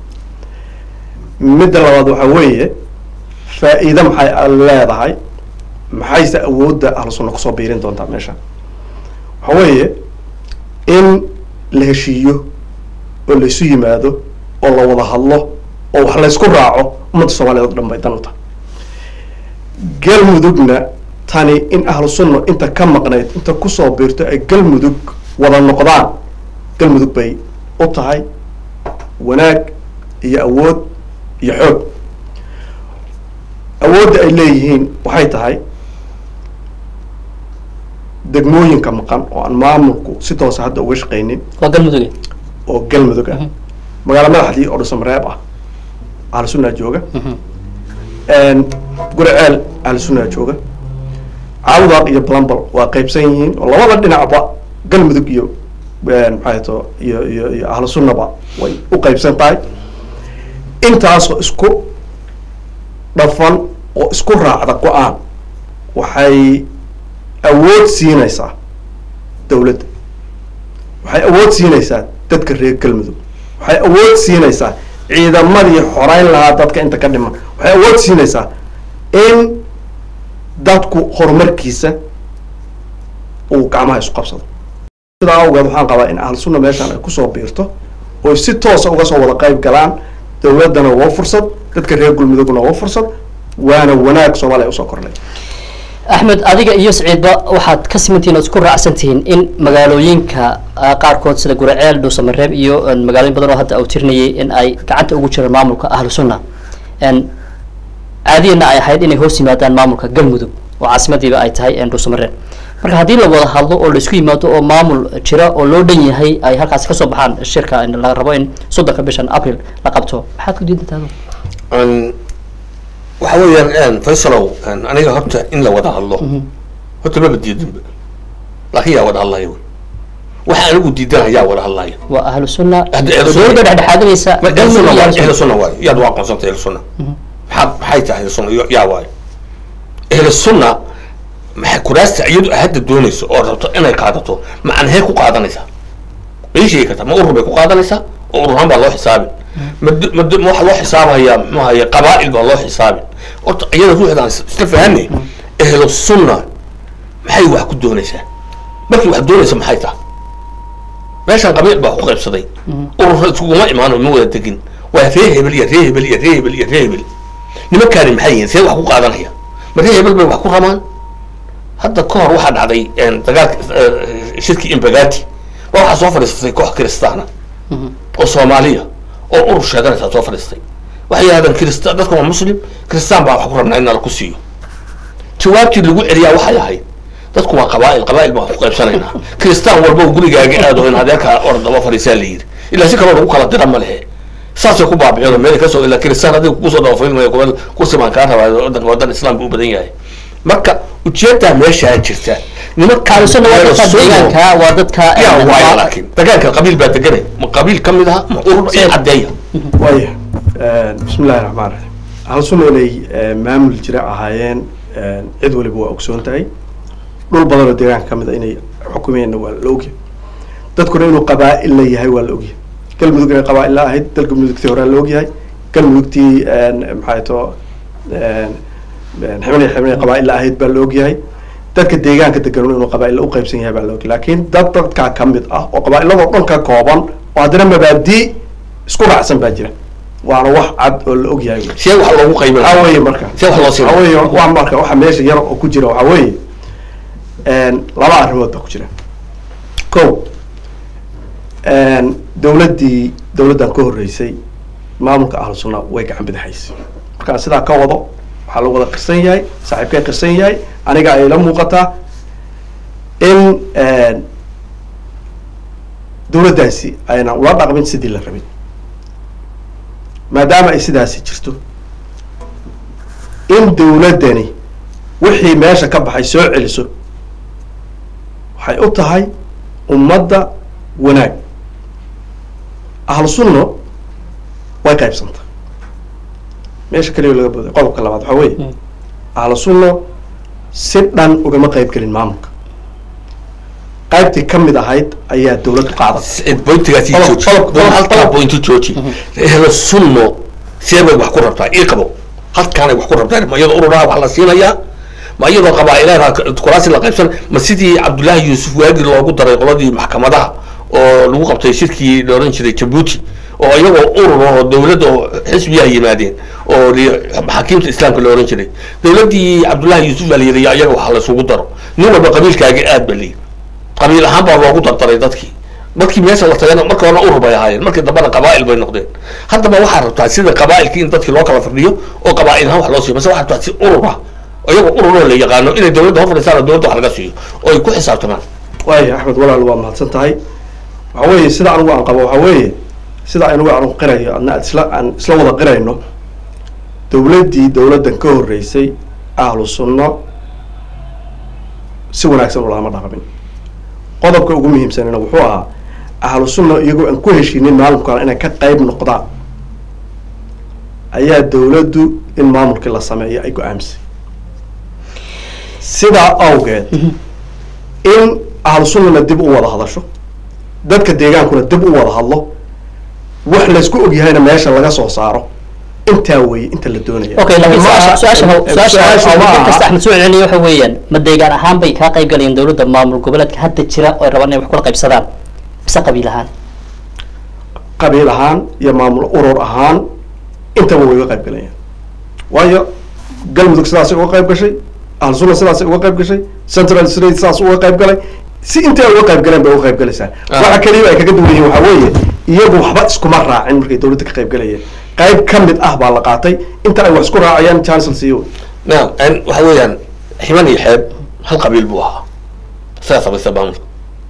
midda labaad waxaa weeye faa'iide maxay a- leedahay maxayse awoodda ahlu sunna kusoo biirin doontaa meesha waxaa weeye in la heshiiyo oo laysu yimaado oo la wada hadlo oo wax laysku raaco ummadda soomaaliyeed oo dhan bay dan u tahay galmudugna tani in ahlu sunna inta ka maqnayd inta kusoo biirto ay galmudug wada noqdaan galmudug bay u tahay wanaag iyo awood iyo xoog awoodda ay leeyihiin waxay tahay degmooyinka maqan oo aan maamulku si toosa hadda uga shaqaynin waa galmuduge oo galmudug ah magaalo madaxdii oo dhuusamareeb ah ahlu sunnaa jooga guriceel ahlu sunnaa jooga caawdaaq iyo blambal waa qaybsan yihiin oo labada dhinacba galmudug iyo maxay to iyo iyo iyo ahlu sunnaba way u qaybsan tahay intaasoo isku dhafan oo isku raacda go-aan waxay awood siinaysaa dowladda waxay awood siinaysaa dadka reer galmudug waxay awood siinaysaa ciidamadii xoreyn lahaa dadka inta ka dhiman waxay awood siinaysaa in dadku horumarkiisa uu gacmaha isu qabsado sidaa awgeed waxaan qabaa in ahlu sunna meeshaan ay kusoo biirto oo si toosa uga soo wada qayb galaan dowladdana waa fursad dadka reer galmudugna waa fursad waana wanaag soomaaliya usoo kordhay axmed adiga iyo siciidba waxaad ka simantihiin oo isku raacsan tihiin in magaalooyinka ah, qaarkood sida guraceel dhuusamareeb iyo een, magaalooyin badan oo hadda uu tirinayay in ay gacanta ugu jiraan maamulka ahlu sunna een, caadiyana ay ahayd inay hoos yimaadaan maamulka galmudug oo caasimadiiba ay tahay een, dhuusamareeb marka haddii la wada hadlo oo la isku yimaado oo maamul jira oo loo dhan yahay ay halkaasi kasoo baxaan shirka in la rabo in soddonka bishan april la qabto maxaad ku diidan tahay Een, waxa weeyaan faysalow een, aniga horta in la wada hadlo horta maba diidinba laakiin yaa wada hadlaya wey. waxa anigu diidan yaa wada hadlaya waa ahlu sunna Hadda ahlu oo sunna- dowladda dhexdhexaadinaysa Ma- ahlu galmudug sunna iyo waay ahlu sunna. ahlu sunna waay yaad waa aqoonsantay ahlu sunna maxaad maxay tahay ahlu sunna yaa waay ahlu sunna maxay kuraasta iyadu hadda doonayso oo rabto inay qaadato macnahee ku qaadanaysaa ma ii sheegi kartaa ma urur bay ku qaadanaysaa oo urur ahaan baa loo xisaabin ma d- ma d- ma waxa loo xisaabayaa muxuu ahaye qabaa'il baa loo xisaabin horta iyada ruuxdaan is- isla fahanay ahlu sunna maxay wax ku doonaysaa markii wax doonaysa maxay tahay meeshan qabiil baa ku qaybsaday urur iskuguma imaano ma wada degin waa ree hebel iyo ree hebel iyo ree hebel iyo ree hebel nimankaani maxay yihiin see wax ku qaadanaya ma ree hebel bay wax ku rabaan hadda ka hor waxaa dhacday een, dagaalka eh, shirkii imbagati waa waxaa soo fadhiisatay koox kiristaana oo soomaaliya oo urur sheeganaysaa soo fadhiistay waxay yidhahdeen kirista dadka waa muslim kiristaan baa wax ku rabnaa in nala ku siiyo jawaabtii lagu celiyaa waxay ahayd dadku waa qabaa'il qabaa'il baan ku qaybsanaynaa kiristaan walba uu gurigaaga aado in adeerkaa or daba fadhiisaa la yidhi ilaa si kaloo lagu kala dira ma lehe saasay ku baabiceen meel kasoo ilaa kiristaan adiga kusoo daba fadhiilmaya kuwa kursi baan kaa rabaa wadanka wadan islaamka u badan yahay marka ujeedaa meeshaa jirta nimanka ahlu sunna waa dadka deegaanka waa dadka yaa een, waaya waa- laakiin dagaalka qabiil baa deganay ma qabiil ka mid aha ma urur iyo caddeeya waaya bismi illahi raxmaan raxiim ahlu sunna inay eh, maamul jira ahaayeen eh, cid waliba waa ogsoon tahay dhul badan oo deegaanka ka mid a inay xukumeenna waa la ogyahay dadkuna inuu qabaa'il la yahay waa la ogyahay galmudug inay qabaa'il la ahayd dalka mudugtii horaa la ogyahay galmudugtii maxay too xibnay xibnay qabaa'il la ahayd baa la ogyahay dadka deegaanka deganuna inuu qabaa'il u qaybsan yahay baa la ogyahay laakiin dad dadkaa ka mid ah oo qabaa'iladoo dhan ka kooban oo haddana mabaadii isku raacsan baa jira waana wax cad oo la ogyahay wey. see wax loogu qaybin waxaa weeye marka see wax loo waxaa weeye siin waa marka waxa meesha yar oo ku jira waxaa weeye laba arrimood baa ku jira ko dawladdii dawladdan ka horreysay maamulka ahlu sunna way gacan bidixaysay markaan sidaa ka wado waxaa lagu wada qirsan yahay saaxiibkay qirsan yahay aniga ay la muuqataa in dawladdaasi ayna ula dhaqmin sidii la rabin maadaama ay sidaasi jirto in dawladdani wixii meesha ka baxay soo celiso waxay u tahay ummadda wanaag ahlu sunno way qaybsanta meesha keliya laga booday qodobka labaad waxaa weeye ahlu sunno si dhan ugama qayb gelin maamulka qaybtii ka mid ahayd ayaa dawladdu qaadatay bointigaasi Qodob- jooji qodob- qodob- halkaa qodob. bointi jooji ehlo sunno see bay wax ku rabtaa ii qabo halkaanay wax ku rabtaa ma iyadoo ururaha wax la siinayaa ma iyadoo qabaa'ilaha kuraasi la qaybsan ma sidii cabdullaahi yuusuf waagi loogu daray qoladii maxkamadaha oo lagu qabtay shirkii la oran jiray jabuuti oo iyagoo urur oo dawladda oo xisbiyaha yimaadeen oo li- maxaakiimta islaamka la oran jiray dawladdii cabdullaahi yuusuf baa la yidhi yaa iyaga wax la isugu daro nin walba qabiilkaaga aad ba layidhi qabiil ahaan baa loogu dardaray dadkii dadkii meesha la tagana marka horena urur bay ahaayeen markii dambena qabaa'il bay noqdeen haddaba waxaa rabtaa sida qabaa'ilkii in dadkii loo kala fadhiyo oo qabaa'il ahaan wax loo siiyo mase waxaa rabtaa si urur ah iyagoo ururoo la yaqaano inay dawladda hor fadhiistaan oo dawladda wax laga siiyo oo ay ku xisaabtamaan waaya axmed walaal waa mahadsan tahay waxa weeye sida anigu aan qabo waxa weeye sida anigu aan qirayo adna aad isla aan isla wada qirayno dawladdii dawladdan ka horreysay ahlu sunno si wanaagsan ulama dhaqmin qodobka ugu muhiimsanina wuxuu ahaa ahlu sunna iyagoo aan ku heshiinin maamulkan inay ka qayb noqdaan ayaa dawladdu in maamulkii la sameeyo ay go-aamisay sidaa awgeed in ahlu sunnana dib u wada hadasho dadka deegaankuna dib u wada hadlo wax laysku ogyahayna meesha laga soo saaro intaa weeye inta la doonaya okay laakiin Ma aha- su-aasha su-aasha su-aasha ma mid kasta aha axmed soo celinayo waxa weeyaan ma deegaan ahaan bay kaa qayb galayeen dawladda maamul goboleedka hadda jira oo ay rabaan inay wax kula qaybsadaan mise qabiil ahaan qabiil ahaan iyo maamul urur ahaan intaba way uga qayb galayaan waayo galmudug sidaasay uga qayb gashay ahlusuna sidaas uga qayb gashay central state sidaas uga qayb galay si intay uga qayb galeen bay uga qayb galaysaa Ah. waxa kaliya ay kaga duwan yihiin waxaa weeye iyagu waxba iskuma raacin markay dowladda ka qayb galayeen qayb ka mid ah baa la qaatay inta ay wax isku raacayaan chancel siiyo naam en waxa weeyaan ximan iyo xeeb hal qabiil buu ahaa sidaa samaysta maamulka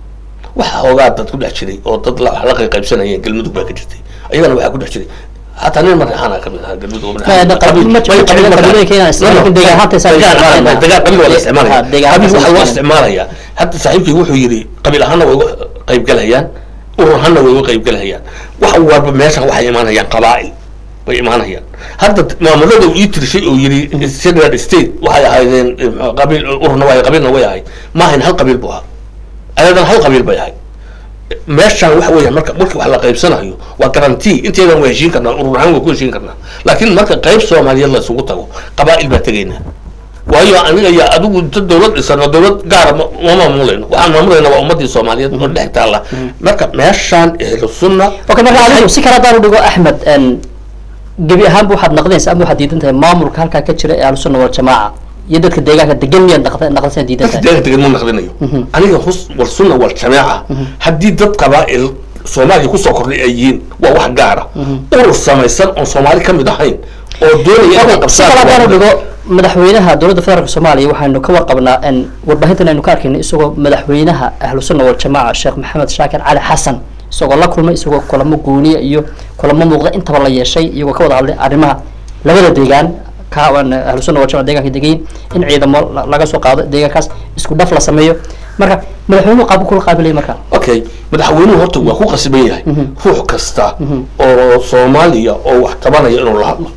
waxa hoogaa dad ku dhex jiray oo dad la la qayb qaybsanayeen galmudug baa ka jirtay ayagana waxaa ku dhex jiray hataa nin marexaana ka mid ahaa galmudug oo Ma- da- qabiil- ma jiro qabiil- qabiilooyinka inaan isticmaalo, laakiin deegaan ahaanta isaga gaar ahaan ah. degaan qabiil waa la Ha, isticmaalaya deegaan qabiil ahaan waxaa loo isticmaalaya. isticmaalayaa hadda saaxiibkii wuxuu yidhi qabiil ahaanna way uga qaybgalayaan urur ahaanna way uga qaybgalayaan wax walba meeshan waxay imaanayaan qabaa'il way imaanayaan hadda maamulada uu ii tirishay oo yidhi federal state waxay ahaydeen eh, qabiil ururna way qabiilna way ahayd ma ahayn hal qabiil buu ahaa ayadan hal qabiil bay ahayd meeshaan waxa weeyaan marka marka wax la qaybsanayo waa garanti inteedan waa heshiin karnaa urur ahaan waa ku heshiin karnaa laakiin marka qayb soomaaliyeed la isugu tago qabaa'il baa tegaynaa waayo aniga yaa adigu inta dowlad dhisan oo dowlad gaara ma ma maamulayno waxaan maamulayna waa ummadii soomaaliyeed oo dhex taalla marka meeshaan ehlu sunna okay marka adigu si kale haddaan u dhigo axmed en, gebi ahaanba waxaad naqdaysa ama waxaad diidan tahay maamulka halkaa ka jira ee ahlusunna waljamaaca iyo dadka deegaanka degan miyaad naqda- naqdaysan diidan dadka tahay deegaanka degan ma naqdinayo aniga hus wal sunna wal jamaaca haddii dad qabaa'il soomaaliya kusoo kordhay ay yihiin waa wax gaara urur samaysan oon soomaali ka mid ahayn oo doonaya inay Okay, si kale haddaan u qabsaan dhigo madaxweynaha dowladda federaalk soomaaliya waxaynu ka warqabnaa en, warbaahintan aynu ka arkayna isagoo madaxweynaha ahlusunna waljamaaca sheekh maxamed shaakir cali xasan isagoo la kulmay isagoo kulamo gooniya iyo kulamo muuqda intaba la yeeshay iyagoo ka wada hadlay arrimaha labada deegaan ka aan ahlusunna waljamaca deegaanka degayin in ciidamo la- laga soo qaado deegaankaas isku dhaf la sameeyo marka madaxweynuhu qaab kula qaabilay marka okay madaxweynuhu horta waa ku qasban yahay ruux kasta oo soomaaliya oo wax tabanaya inuu la hadlo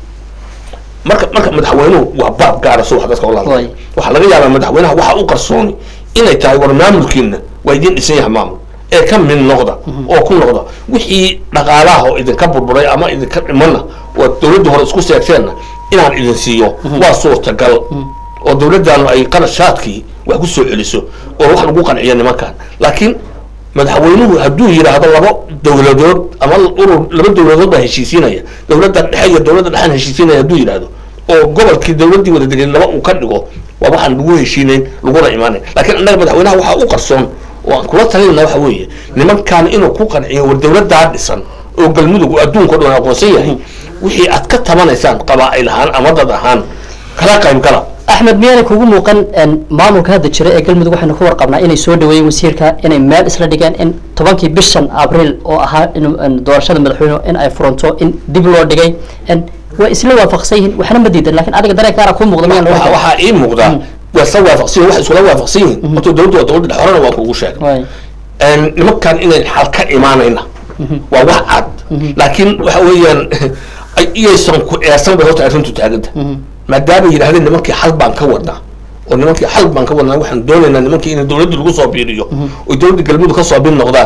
marka marka madaxweynuhu waa baab gaara si wax dadka ula hadlay Waay. waxaa laga yaabaa madaxweynaha waxa u qarsooni inay tahay war maamulkiina waa idin dhisan yahay maamul ee ka mid noqda oo ku noqda wixii dhaqaalaha oo idinka burburay ama idinka dhimana oo dowladda hore isku seegteenna inaan idin siiyo waa suurtagal oo dowladdaanu ay qarashaadkii wax ku soo celiso oo wax lagu qanciyo nimankan laakiin madaxweynuhu hadduu yidhaahdo laba dowladood ama urur laba dowladood baa heshiisiinaya dowladda dhexe iyo dowladda dhexaan heshiisiinaya hadduu yidhaahdo oo gobolkii dowladdii wada degan laba uu ka dhigo waa waxaan lagu heshiinayn laguna imaanayn laakiin annaga madaxweynaha waxaa u qarsoon oo aan kula talinayna waxa weeye nimankan inuu ku qanciyo war dowladdaa dhisan oo galmudug adduunka o dhan aqoonsan yahay wixii aad ka tabanaysaan qabaa'il ahaan ama dad ahaan kala qayb gala axmed miyaanay kugu muuqan en, maamulka hadda jira ee galmudug waxaynu ka warqabnaa inay soo dhaweeyeen wasiirka inay meel isla dhigeen in tobankii bishan abriil oo ahaa in in doorashada madaxweyne in ay furanto in dib loo dhigay en, waa isla waafaqsan yihiin waxna ma diidan lakin adiga dareenkaana kuu muuqda miyaan Waxa- loo waxaa ii muuqdaa waa isla waafaqsan yihin wax iskula waafaqsan yihin horta dowladdu waa dowladda dhexe horena waa kuugu sheegay Waay. een, nimankan inayn xal ka imaanayna waa wax cad laakiin waxa weeyaan ay- iyaysan ku eesan bay horta arrintu taaganta maadaama yidhahdeen nimankii xal baan ka wadnaa oo nimankii xal baan ka wadnaa waxaan doonaynaa nimankii in dowladda lagu soo biiriyo oo dowladda galmudug ka soo bir noqdaan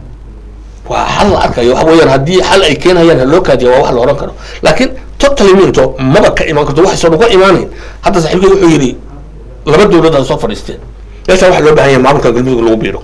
waa xal la arkayo waxa weeyaan haddii xal ay keenayaan ha loo kaadiya waa wax la oran karo laakiin totally minto maba ka imaan karto waxaysan uga imaanayn hadda saaxiibkay wuxuu yidhi laba dowlad aad soo fadhiisteen meeshaan waxaa loo baahan yahay maamulka galmudug lagu biiro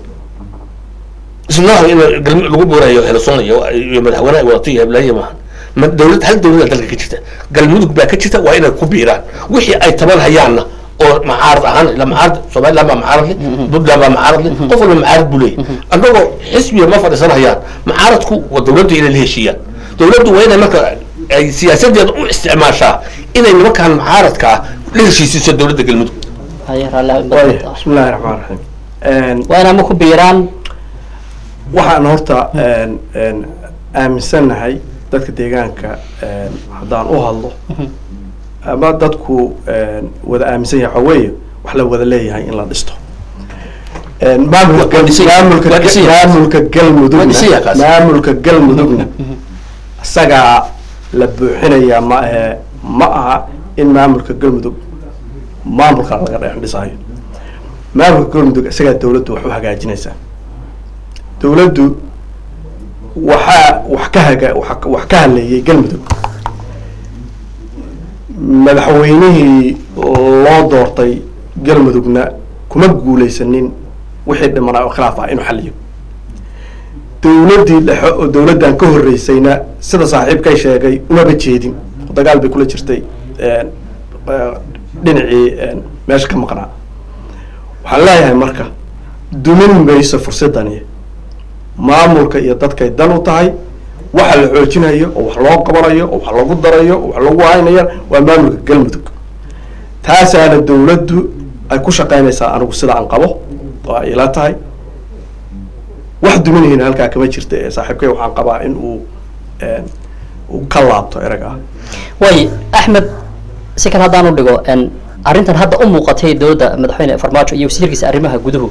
isnaha in galmi lagu buurayo helasoon iyo iyo madaxweyne ay wadato iyo heblaaye maahan ma dowlad hal dowlada dalka ka jirta galmudug baa ka jirta waa inay ku biiraan wixii ay taban hayaanna oo macaarad ahaan ila macaarad somaliland baa macaarad leh puntland baa macaarad leh qof walba macaarad buu leeyahy annagoo xisbiga ma fadhiisan hayaan macaaradku waa dowladda inay la heshiiyaan dowladdu waa inay marka ay siyaasadeeda u isticmaashaa inay nimankan macaaradka ah la heshiisiiso dowladda galmudug Haye, raalli ha- waaya bismi illaahi raxmaan raxiim waa inaa ma ku biiraan waxaan horta een, een, aaminsannahay dadka deegaanka een, haddaan u hadlo ama dadku een, wada aaminsan yahay waxaa weeye wax la wada leeyahay in la dhisto Een, maamulka Waa dhisan yahay. maamulka Waa dhisan yahay. maamulka Waa dhisan yahay galmudugna kaas. maamulka galmudugna isagaa la buuxinayaa ma ahe ma aha in maamulka galmudug maamulka laga dhex dhisayo maamulka galmudug isagaa dowladdu wax u hagaajinaysaa dowladdu waxaa wax ka haga wax- wax ka hadleeyay galmudug madaxweynihii loo doortay galmudugna kuma guulaysanin wixii dhimanaa oo khilaaf ah inuu xaliyo dowladdii dhexe oo dowladdan ka horreysayna sida saaxiibkay sheegay umaba jeedin oo dagaal bay kula jirtay een, eh, dhinacii een, meesha ka maqnaa waxaan leeyahay marka dumin mayso fursadani maamulka iyo dadkay dan u tahay waxa la xoojinayo oo wax loo qabanayo oo wax lagu darayo oo wax lagu haynayo waa maamulka galmudug taasaana dawladdu ay ku shaqaynaysaa anigu sida aan qabo oo ay ila tahay wax duminayna halkaa kama jirta ee saaxiibkay waxaan qabaa in uu uu ka laabto erag ah way axmed si kale haddaan u dhigo n arrintan hadda u muuqatay dowladda madaxweyne farmaajo iyo wasiirkiisa arrimaha guduhu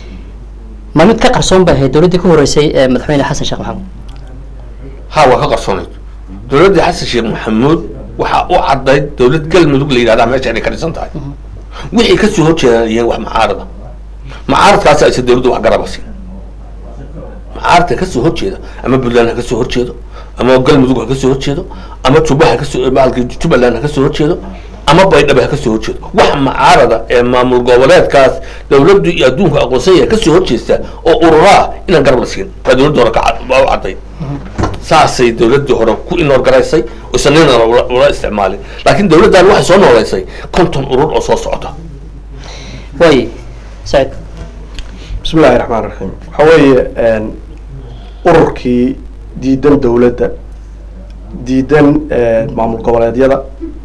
ma mid ka qarsoon bay ahayd dowladdii ka horreysay ee madaxweyne xasan sheekh maxamed ha waa ka qarsoonayd dowladdii xasan sheekh maxamuud waxaa u caddayd dowlad galmudug la yidhahdaa meesha inay ka dhisan tahay wixii kasoo horjeedaan yihiin wax mucaarada mucaaradkaasi aysa dowladdu wax garaba siin mucaaradka kasoo horjeeda ama puntland ha kasoo horjeedo ama galmudug ha kasoo horjeedo ama juba ha kasoo maalka jubbaland ha kasoo horjeedo ama baydhabo ha kasoo horjeedo wax mucaarada ee maamul goboleedkaas dowladdu iyo adduunka aqoonsan yahay kasoo horjeesta oo ururaa inaan garab la siin waa dowladda hore ka cad- waa u cadday saasay dowladdii hore ku inorgaraysay oysan nina ula ula isticmaalin laakiin dowladdan waxay soo noolaysay konton urur oo soo socota way said bismi illaahi raxmaan raxiim waxaa weeye ururkii diidan dowladda diidan maamul goboleedyada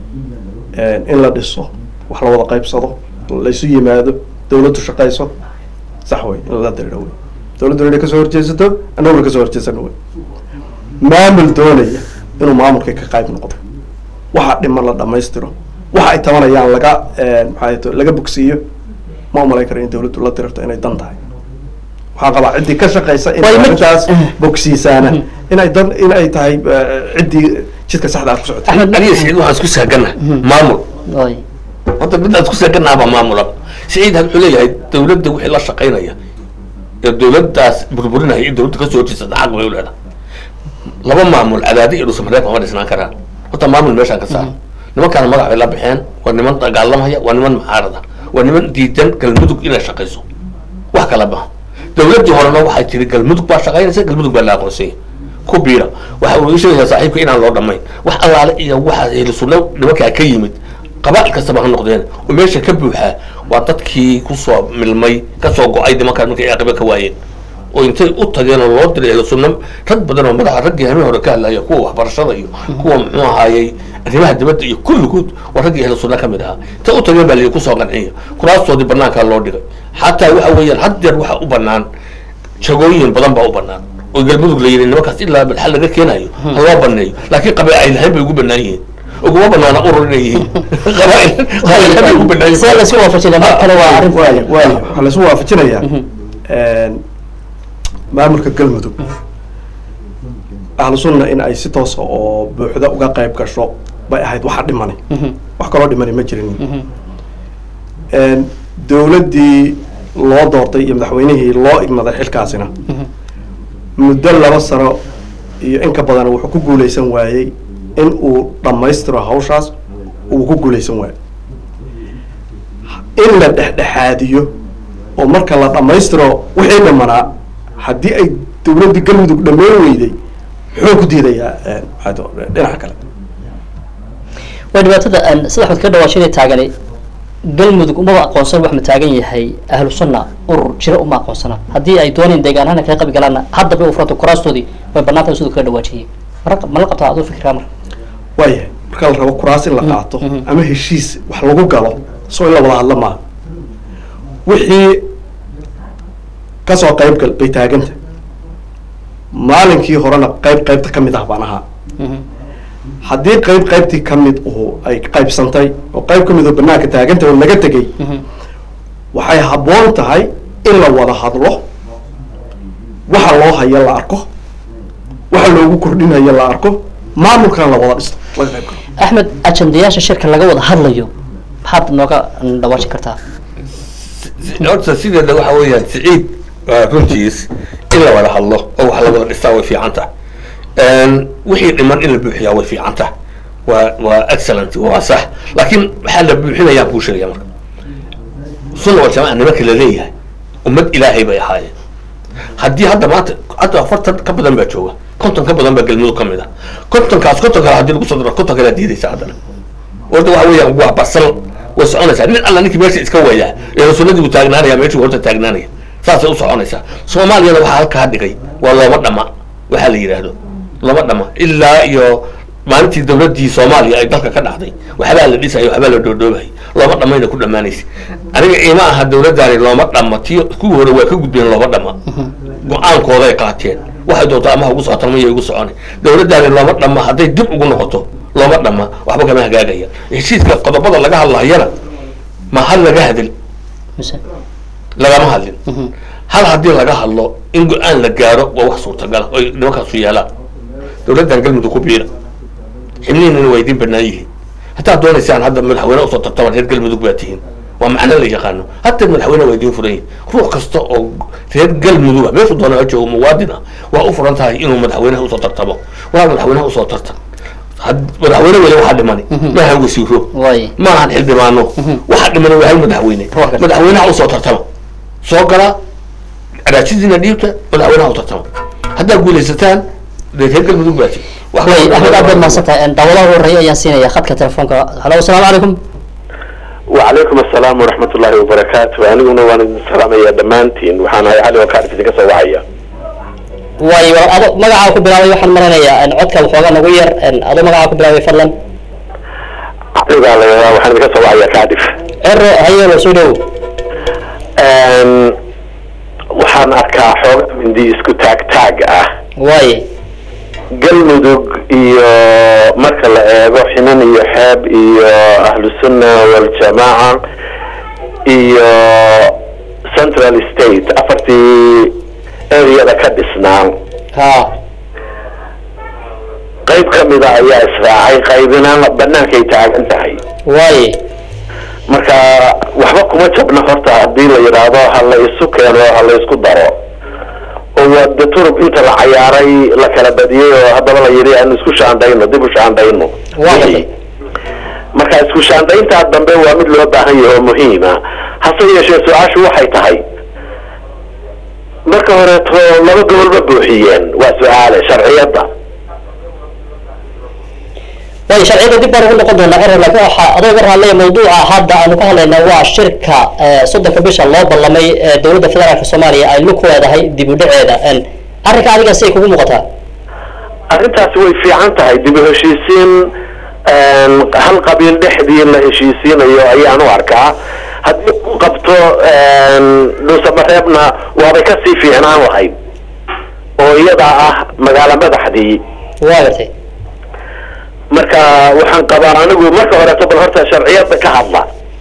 in la dhiso wax la wada qaybsado laysu yimaado dowladdu shaqayso sax wey in la diriidho wey dowladdu inay kasoo horjeesato annaguna kasoo horjeesano wey maamul doonaya inuu maamulkii ka qayb noqdo waxa dhiman la dhamaystiro waxa ay tabanayaan laga maxaa to laga bogsiiyo ma umalayn karo in dowladdu la dirirto inay dan tahay waxaan qabaa ciddii ka shaqaysa in Way ma- arrintaas bogsiisaana inay dan in ay tahay eh, ciddii jidka saxda aad ku socotay axmed aniga siciid waxaan isku saagana maamul way hadda mid aan isku saaganaaba maamula siciid had wuxuu leeyahay dowladda wixii la shaqaynaya ee dowladdaas burburinaya in dowladda kasoo horjeesata xaq bay u leedahay laba maamul cadaadi iyo dhuusamareeb ma dhisnaan karaan horta maamul meeshaan ka saar nimankaana magac bay la baxeen waa niman dagaalamaya waa niman mucaarada waa niman diidan galmudug inay shaqayso wax kala baha dowladdii horena waxay tiri galmudug baa shaqaynaysa galmudug baa la aqoonsanya ku biira waxa uu ii sheegayaa saaxiibka inaan loo dhamayn wax allaale iyo waxa ehlu sunna nimankaa ka yimid qabaa'il kastaba ha noqdeen oo meesha ka buuxaa waa dadkii kusoo milmay kasoo go-ay nimankaan markay aqiba ka waayeen oo intay u tageen oo loo diray ehlu sunna rag badan oo madaxa raggii habeen hore ka hadlaya kuwa waxbarashada iyo kuwa muxuu ahaayey arrimaha dibadda iyo kulligood waa raggii ehlu sunna ka mid ahaa intay u tageen baa layi kusoo qanciya kuraastoodii banaankaa loo dhigay xataa waxa weeyaan had jeer waxa u banaan jagooyin badan baa u banaan oo galmudug la yidhi nimankaas ilaa balxal laga keenayo ha loo baneeyo laakiin qabaa'il lahayn bay ugu banaan yihiin uguma banaana urur inay yihiin qabaa'il qabaa'il lahayn bay ugu banaan see yihiin waayo laysu waafajinaya mar kale waa arrin waayo waayo waxaa laysu waafajinayaa maamulka galmudug ahlu sunna in ay si toosa oo buuxda uga qayb gasho bay ahayd waxa dhimani wax kaloo dhimani ma jirin dowladdii loo doortay iyo madaxweynihii loo igmaday xilkaasina muddo laba sano iyo in ka badan wuxuu ku guuleysan waayey in uu dhammaystiro hawshaas uu ku guuleysan waayo in la dhexdhexaadiyo oo marka la dhammaystiro wixii dhimanaa haddii ay dowladdii galmudug dhammeyn weyday muxuu ku diidayaa maxaa to- dhinaca kale waa dhibaatada aan sida axmed ka dhawaashinay taagani galmudug umaba aqoonsan wax ma taagan yahay ahlu sunna urur jira uma aqoonsana haddii ay dooneen deegaanahana kaga qabi galaanna haddaba u furanta kuraastoodii way banaanta siduu kaga dhawaajiyey Mar- ma la qabtaa aduu fikirkaa marka waayahay marka la rabo kuraas in la qaato ama heshiis wax lagu galo soo in la wada hadla maaha wixii kasoo qayb gal bay taaganta maalinkii horena qayb qaybta ka mid ah baan ahaa haddii qayb qaybtii ka mid uhu ay qaybsantay oo qayb ka mid oo banaanka taaganta oo laga tegay waxay habboon tahay in la wada hadlo waxa loo hayo la arko waxa loogu kordhinayo la arko maamulkana la wada dhisto laga qayb galo axmed ajandayaasha shirka laga wada hadlayo maxaad nooga dhawaajin kartaa horta sideeda waxa weeyaan siciid waa runtiis in la wada hadlo oo wax la wada dhistaa way fiican tahay wixii dhiman in la buuxiyaa way fiican tahay waa waa excellent waa sax laakiin waxaa la buuxinayaan kuu sheegaya marka sunna wal jamaa nimanka la leeyahay ummad ilaahay bay ahaayeen haddii hadda maanta hadda afartan ka badan baa jooga konton ka badan baa galmudug ka mid ah kontonkaas konton kale haddii lagu soo daro konton kale diidaysa haddana orda waxa weeyaan waa basal way soconaysaa nin alla ninkii meesha iska wayaa ee sunnadii buu taagnaanaya meeshuu horta taagnaanaya saasay u soconaysaa soomaaliyana waxaa halkaa dhigay waa looma dhama waxaa la yidhaahdo looma dhama ilaa iyo maalintii dawladdii soomaaliya ay dalka ka dhacday waxbaa la dhisaya waxbaa la dhoodhoobay looma dhamayna ku dhammaanaysa aniga ima aha dawladdaani looma dhama ti kuwii hore waa ka gudbeen looma dhama go-aankooday qaateen waxay doontaa ama ha ugu socotaan maya ugu socona dawladdaani looma dhama hadday dib ugu noqoto looma dhama waxba kama hagaagaya heshiiska qodobada laga hadlayana ma hal laga hadal mise lagama hadlin hal haddii laga hadlo in go-aan la gaaro waa wax suurtagala oy nimankaasu yeelaan dawladdan galmudug ku biira xibnihiinana waa idin banaan yihiin haddaad doonaysaan hadda madaxweyne usoo tartaban reer galmudug baa tihiin waa macno la yaqaano hadda madaxweyne waa idin furan yihin ruux kasta oo reer galmuduga meeshu doona ha joogo muwaadin ah waa u furan tahay inuu madaxweynaha usoo tartamo waa madaxweynaha usoo tartam had- madaxweyne weli waxaa dhimani maaha wasiiro way maahan xildhibaano waxaa dhimani waa hal madaxweyne Waa madaxweynaha usoo tartama soo gala cadaajadiina dhiibta madaxweynaha u tartama haddaad guulaysataan dee reer galmudug baa tihin wax way kaloo axmed aad baad dhimani mahadsantahay daawadaha horeeya ayaan siinaya khadka telefoonka halo asalaamu calaykum وعليكم السلام ورحمة الله وبركاته أنا وانا السلام يا دمانتين وحنا علي وكارف ديك سواعية way ado magacaa ku bilaabay waxaan maranayaa codka waxoogaa nagu yar ado magacaa ku bilaabay fadlan علي قال وحنا ديك سواعية كارف cero hayeelo soo dhow waxaan arkaa xoog mindi isku taag taag ah way galmudug iyo marka la eego xinan iyo xeeb iyo ahlu sunna waljamaaca iyo central state afartii areada ka dhisnaa ha qayb ka mida ayaa israacay qaybina bannaankay taagan tahay way marka waxba kuma jabna horta haddii la yidhaahdo ha la isu keeno ha la isku daro oo waa de turub inta la cayaaray la kala badiyey oo haddaba la yidhi aan isku shaandhayno dib u shaandhayno Waa gartay. marka isku shaandhayntaa dambe waa mid loo baahan yahay oo muhiima hase yeeshee su-aashu waxay tahay marka horeeto laba gobol ma buuxiyeen waa su-aale sharciyadda way sharciyada dib baan ugu noqon doonaa cero laakiin waxaa adoo ga hadlaya mawduuca hadda aanu ka hadlayna waa shirka eh, soddonka bisha loo ballamay ee dowladda federaalka soomaaliya ay lug ku leedahay dib u dhaceeda arrinka adiga say kugu muuqataa arrintaasi way fiican tahay dib u heshiisiin een, hal qabiil dhexdii la heshiisiinayo ayaan u arkaa haddii ku qabto een, dhuusamareebna waabay kasii fiicnaan lahayd oo iyadaa ah magaalo madaxdii waa gartay marka waxaan qabaa anigu marka horeeto bal horta sharciyadda ka hadla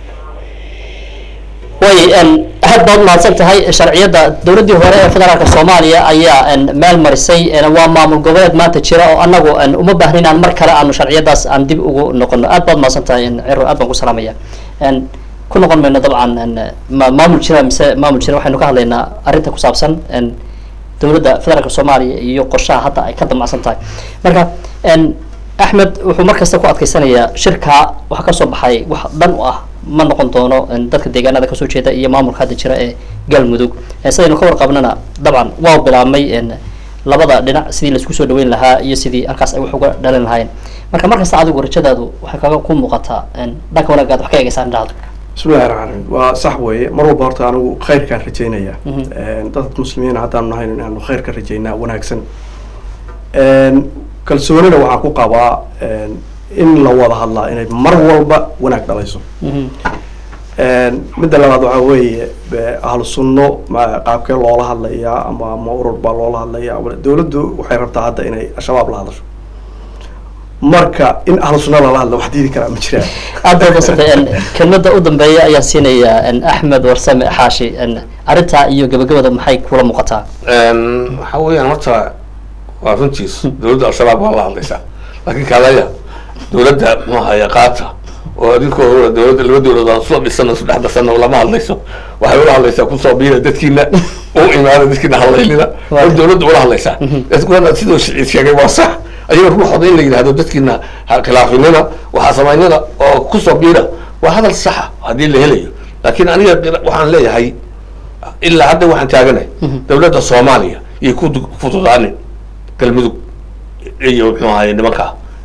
way aad baad umahadsan tahay sharciyadda dowladdii hore ee federaalka soomaaliya ayaa meel marisay waa maamul goboleed maanta jira oo anagu uma baahnin aan mar kale aanu sharciyadaas aan dib ugu noqono aad baad umahadsan tahay ciro aad baan ku salaamaya ku noqon mayno dabcan ma- maamul jira mise maamul jira waxaynu ka hadlaynaa arrinta ku saabsan dowladda federaalka soomaaliya iyo qorshaha hadda ay ka damacsan tahay marka axmed wuxuu mar kasta ku adkeysanayaa shirka waxa kasoo baxay wax dhan u ah ma noqon doono dadka deegaanada kasoo jeeda iyo maamulka hadda jira ee galmudug sidaynu ka warqabnana dabcan waa bilaabmay labada dhinac sidii laisku soo dhaweyn lahaa iyo sidii halkaas ay wax uga dhalin lahaayeen marka mar kasta adigu rajadaadu waxay kaga ku muuqataa dhanka wanaagaad wax ka eegeysaan dhahdo بسم الله الرحمن الرحيم وصح وي مر walba horta anigu khayr kaan rajaynaya dadka muslimiin haddaan nahayn inaanu khayr ka rajaynaa wanaagsan kalsoonina waxaan ku qabaa in la wada hadlaa inay mar walba wanaag dhalayso midda labaad waxaa weeye ahlu sunno ma qaabkee loola hadlayaa ama ma urur baa loola hadlayaa dawladdu waxay rabtaa hadda inay al-shabaab la hadasho marka in ahlu sunna lala hadla wax diidi karaa ma jiraan aad baad madsantay kelmada u dambeeya ayaan siinayaa axmed warsame xaashi arrintaa iyo gabagabada maxay kula muuqataa waxa weeyaan horta waa runtiis dowladda al-shabaab waa la hadlaysaa laakiin kalaya dowladda muxuu ahaaye qaata oo adinkoo dowladda laba dowladood aan soo dhisano saddex dasano lama hadlayso waxay ula hadlaysaa kusoo biira dadkiina u imaada dadkiina hadlaynina war dowladda ula hadlaysaa dadkuna sidoo shiciid sheegay waa sax ayaga ruuxooda in la yidhahdo dadkiina ha khilaafinina waxaa samaynina oo kusoo biira waa hadal saxa haddii la helayo laakiin aniga waxaan leeyahay ilaa hadda waxaan taaganay dowladda soomaaliya iyo ku fududaanin galmudug iyo muxuu ahaye nimanka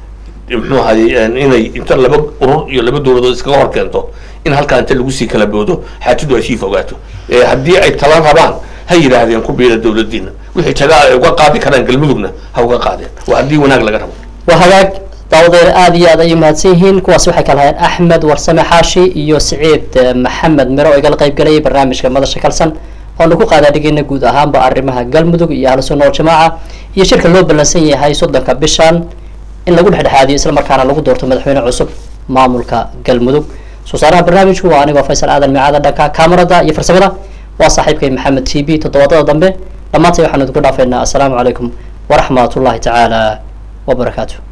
muxuu ahaye inay inta laba urur iyo laba dowladood iskaga hor keento in halkaa inta lagu sii kala boodo xaajadu ay sii fogaato Eh, haddii ay talan rabaan ha yidhaahdeen ku biira dowladdiina wixii jagaa ay uga qaadi karaan galmudugna ha uga qaadeen waa haddii wanaag laga rabo waa hagaag daawadeena aada iyo aad ay mahadsan yihiin kuwaasi waxay kala hayeen axmed warsame xaashi iyo siciid eh, maxamed miro oo igala qayb galayay barnaamijka madasha kalsan oonu ku qaadaadhigayna guud ahaanba arrimaha galmudug iyo ahlu sunna waljamaaca iyo shirka loo ballansan yahay soddonka bishan in lagu dhexdhexaadiyo islamarkaana lagu doorto madaxweyne cusub maamulka galmudug soo saaraha barnaamijku waa anigoo faysal aadan micaada dhanka kaamarada iyo farsamada waa saaxiibkay maxamed t b toddobaadada dambe dhammaantay waxaanu idinku dhaafaynaa assalaamu calaykum waraxmat ullahi tacaala wabarakaatu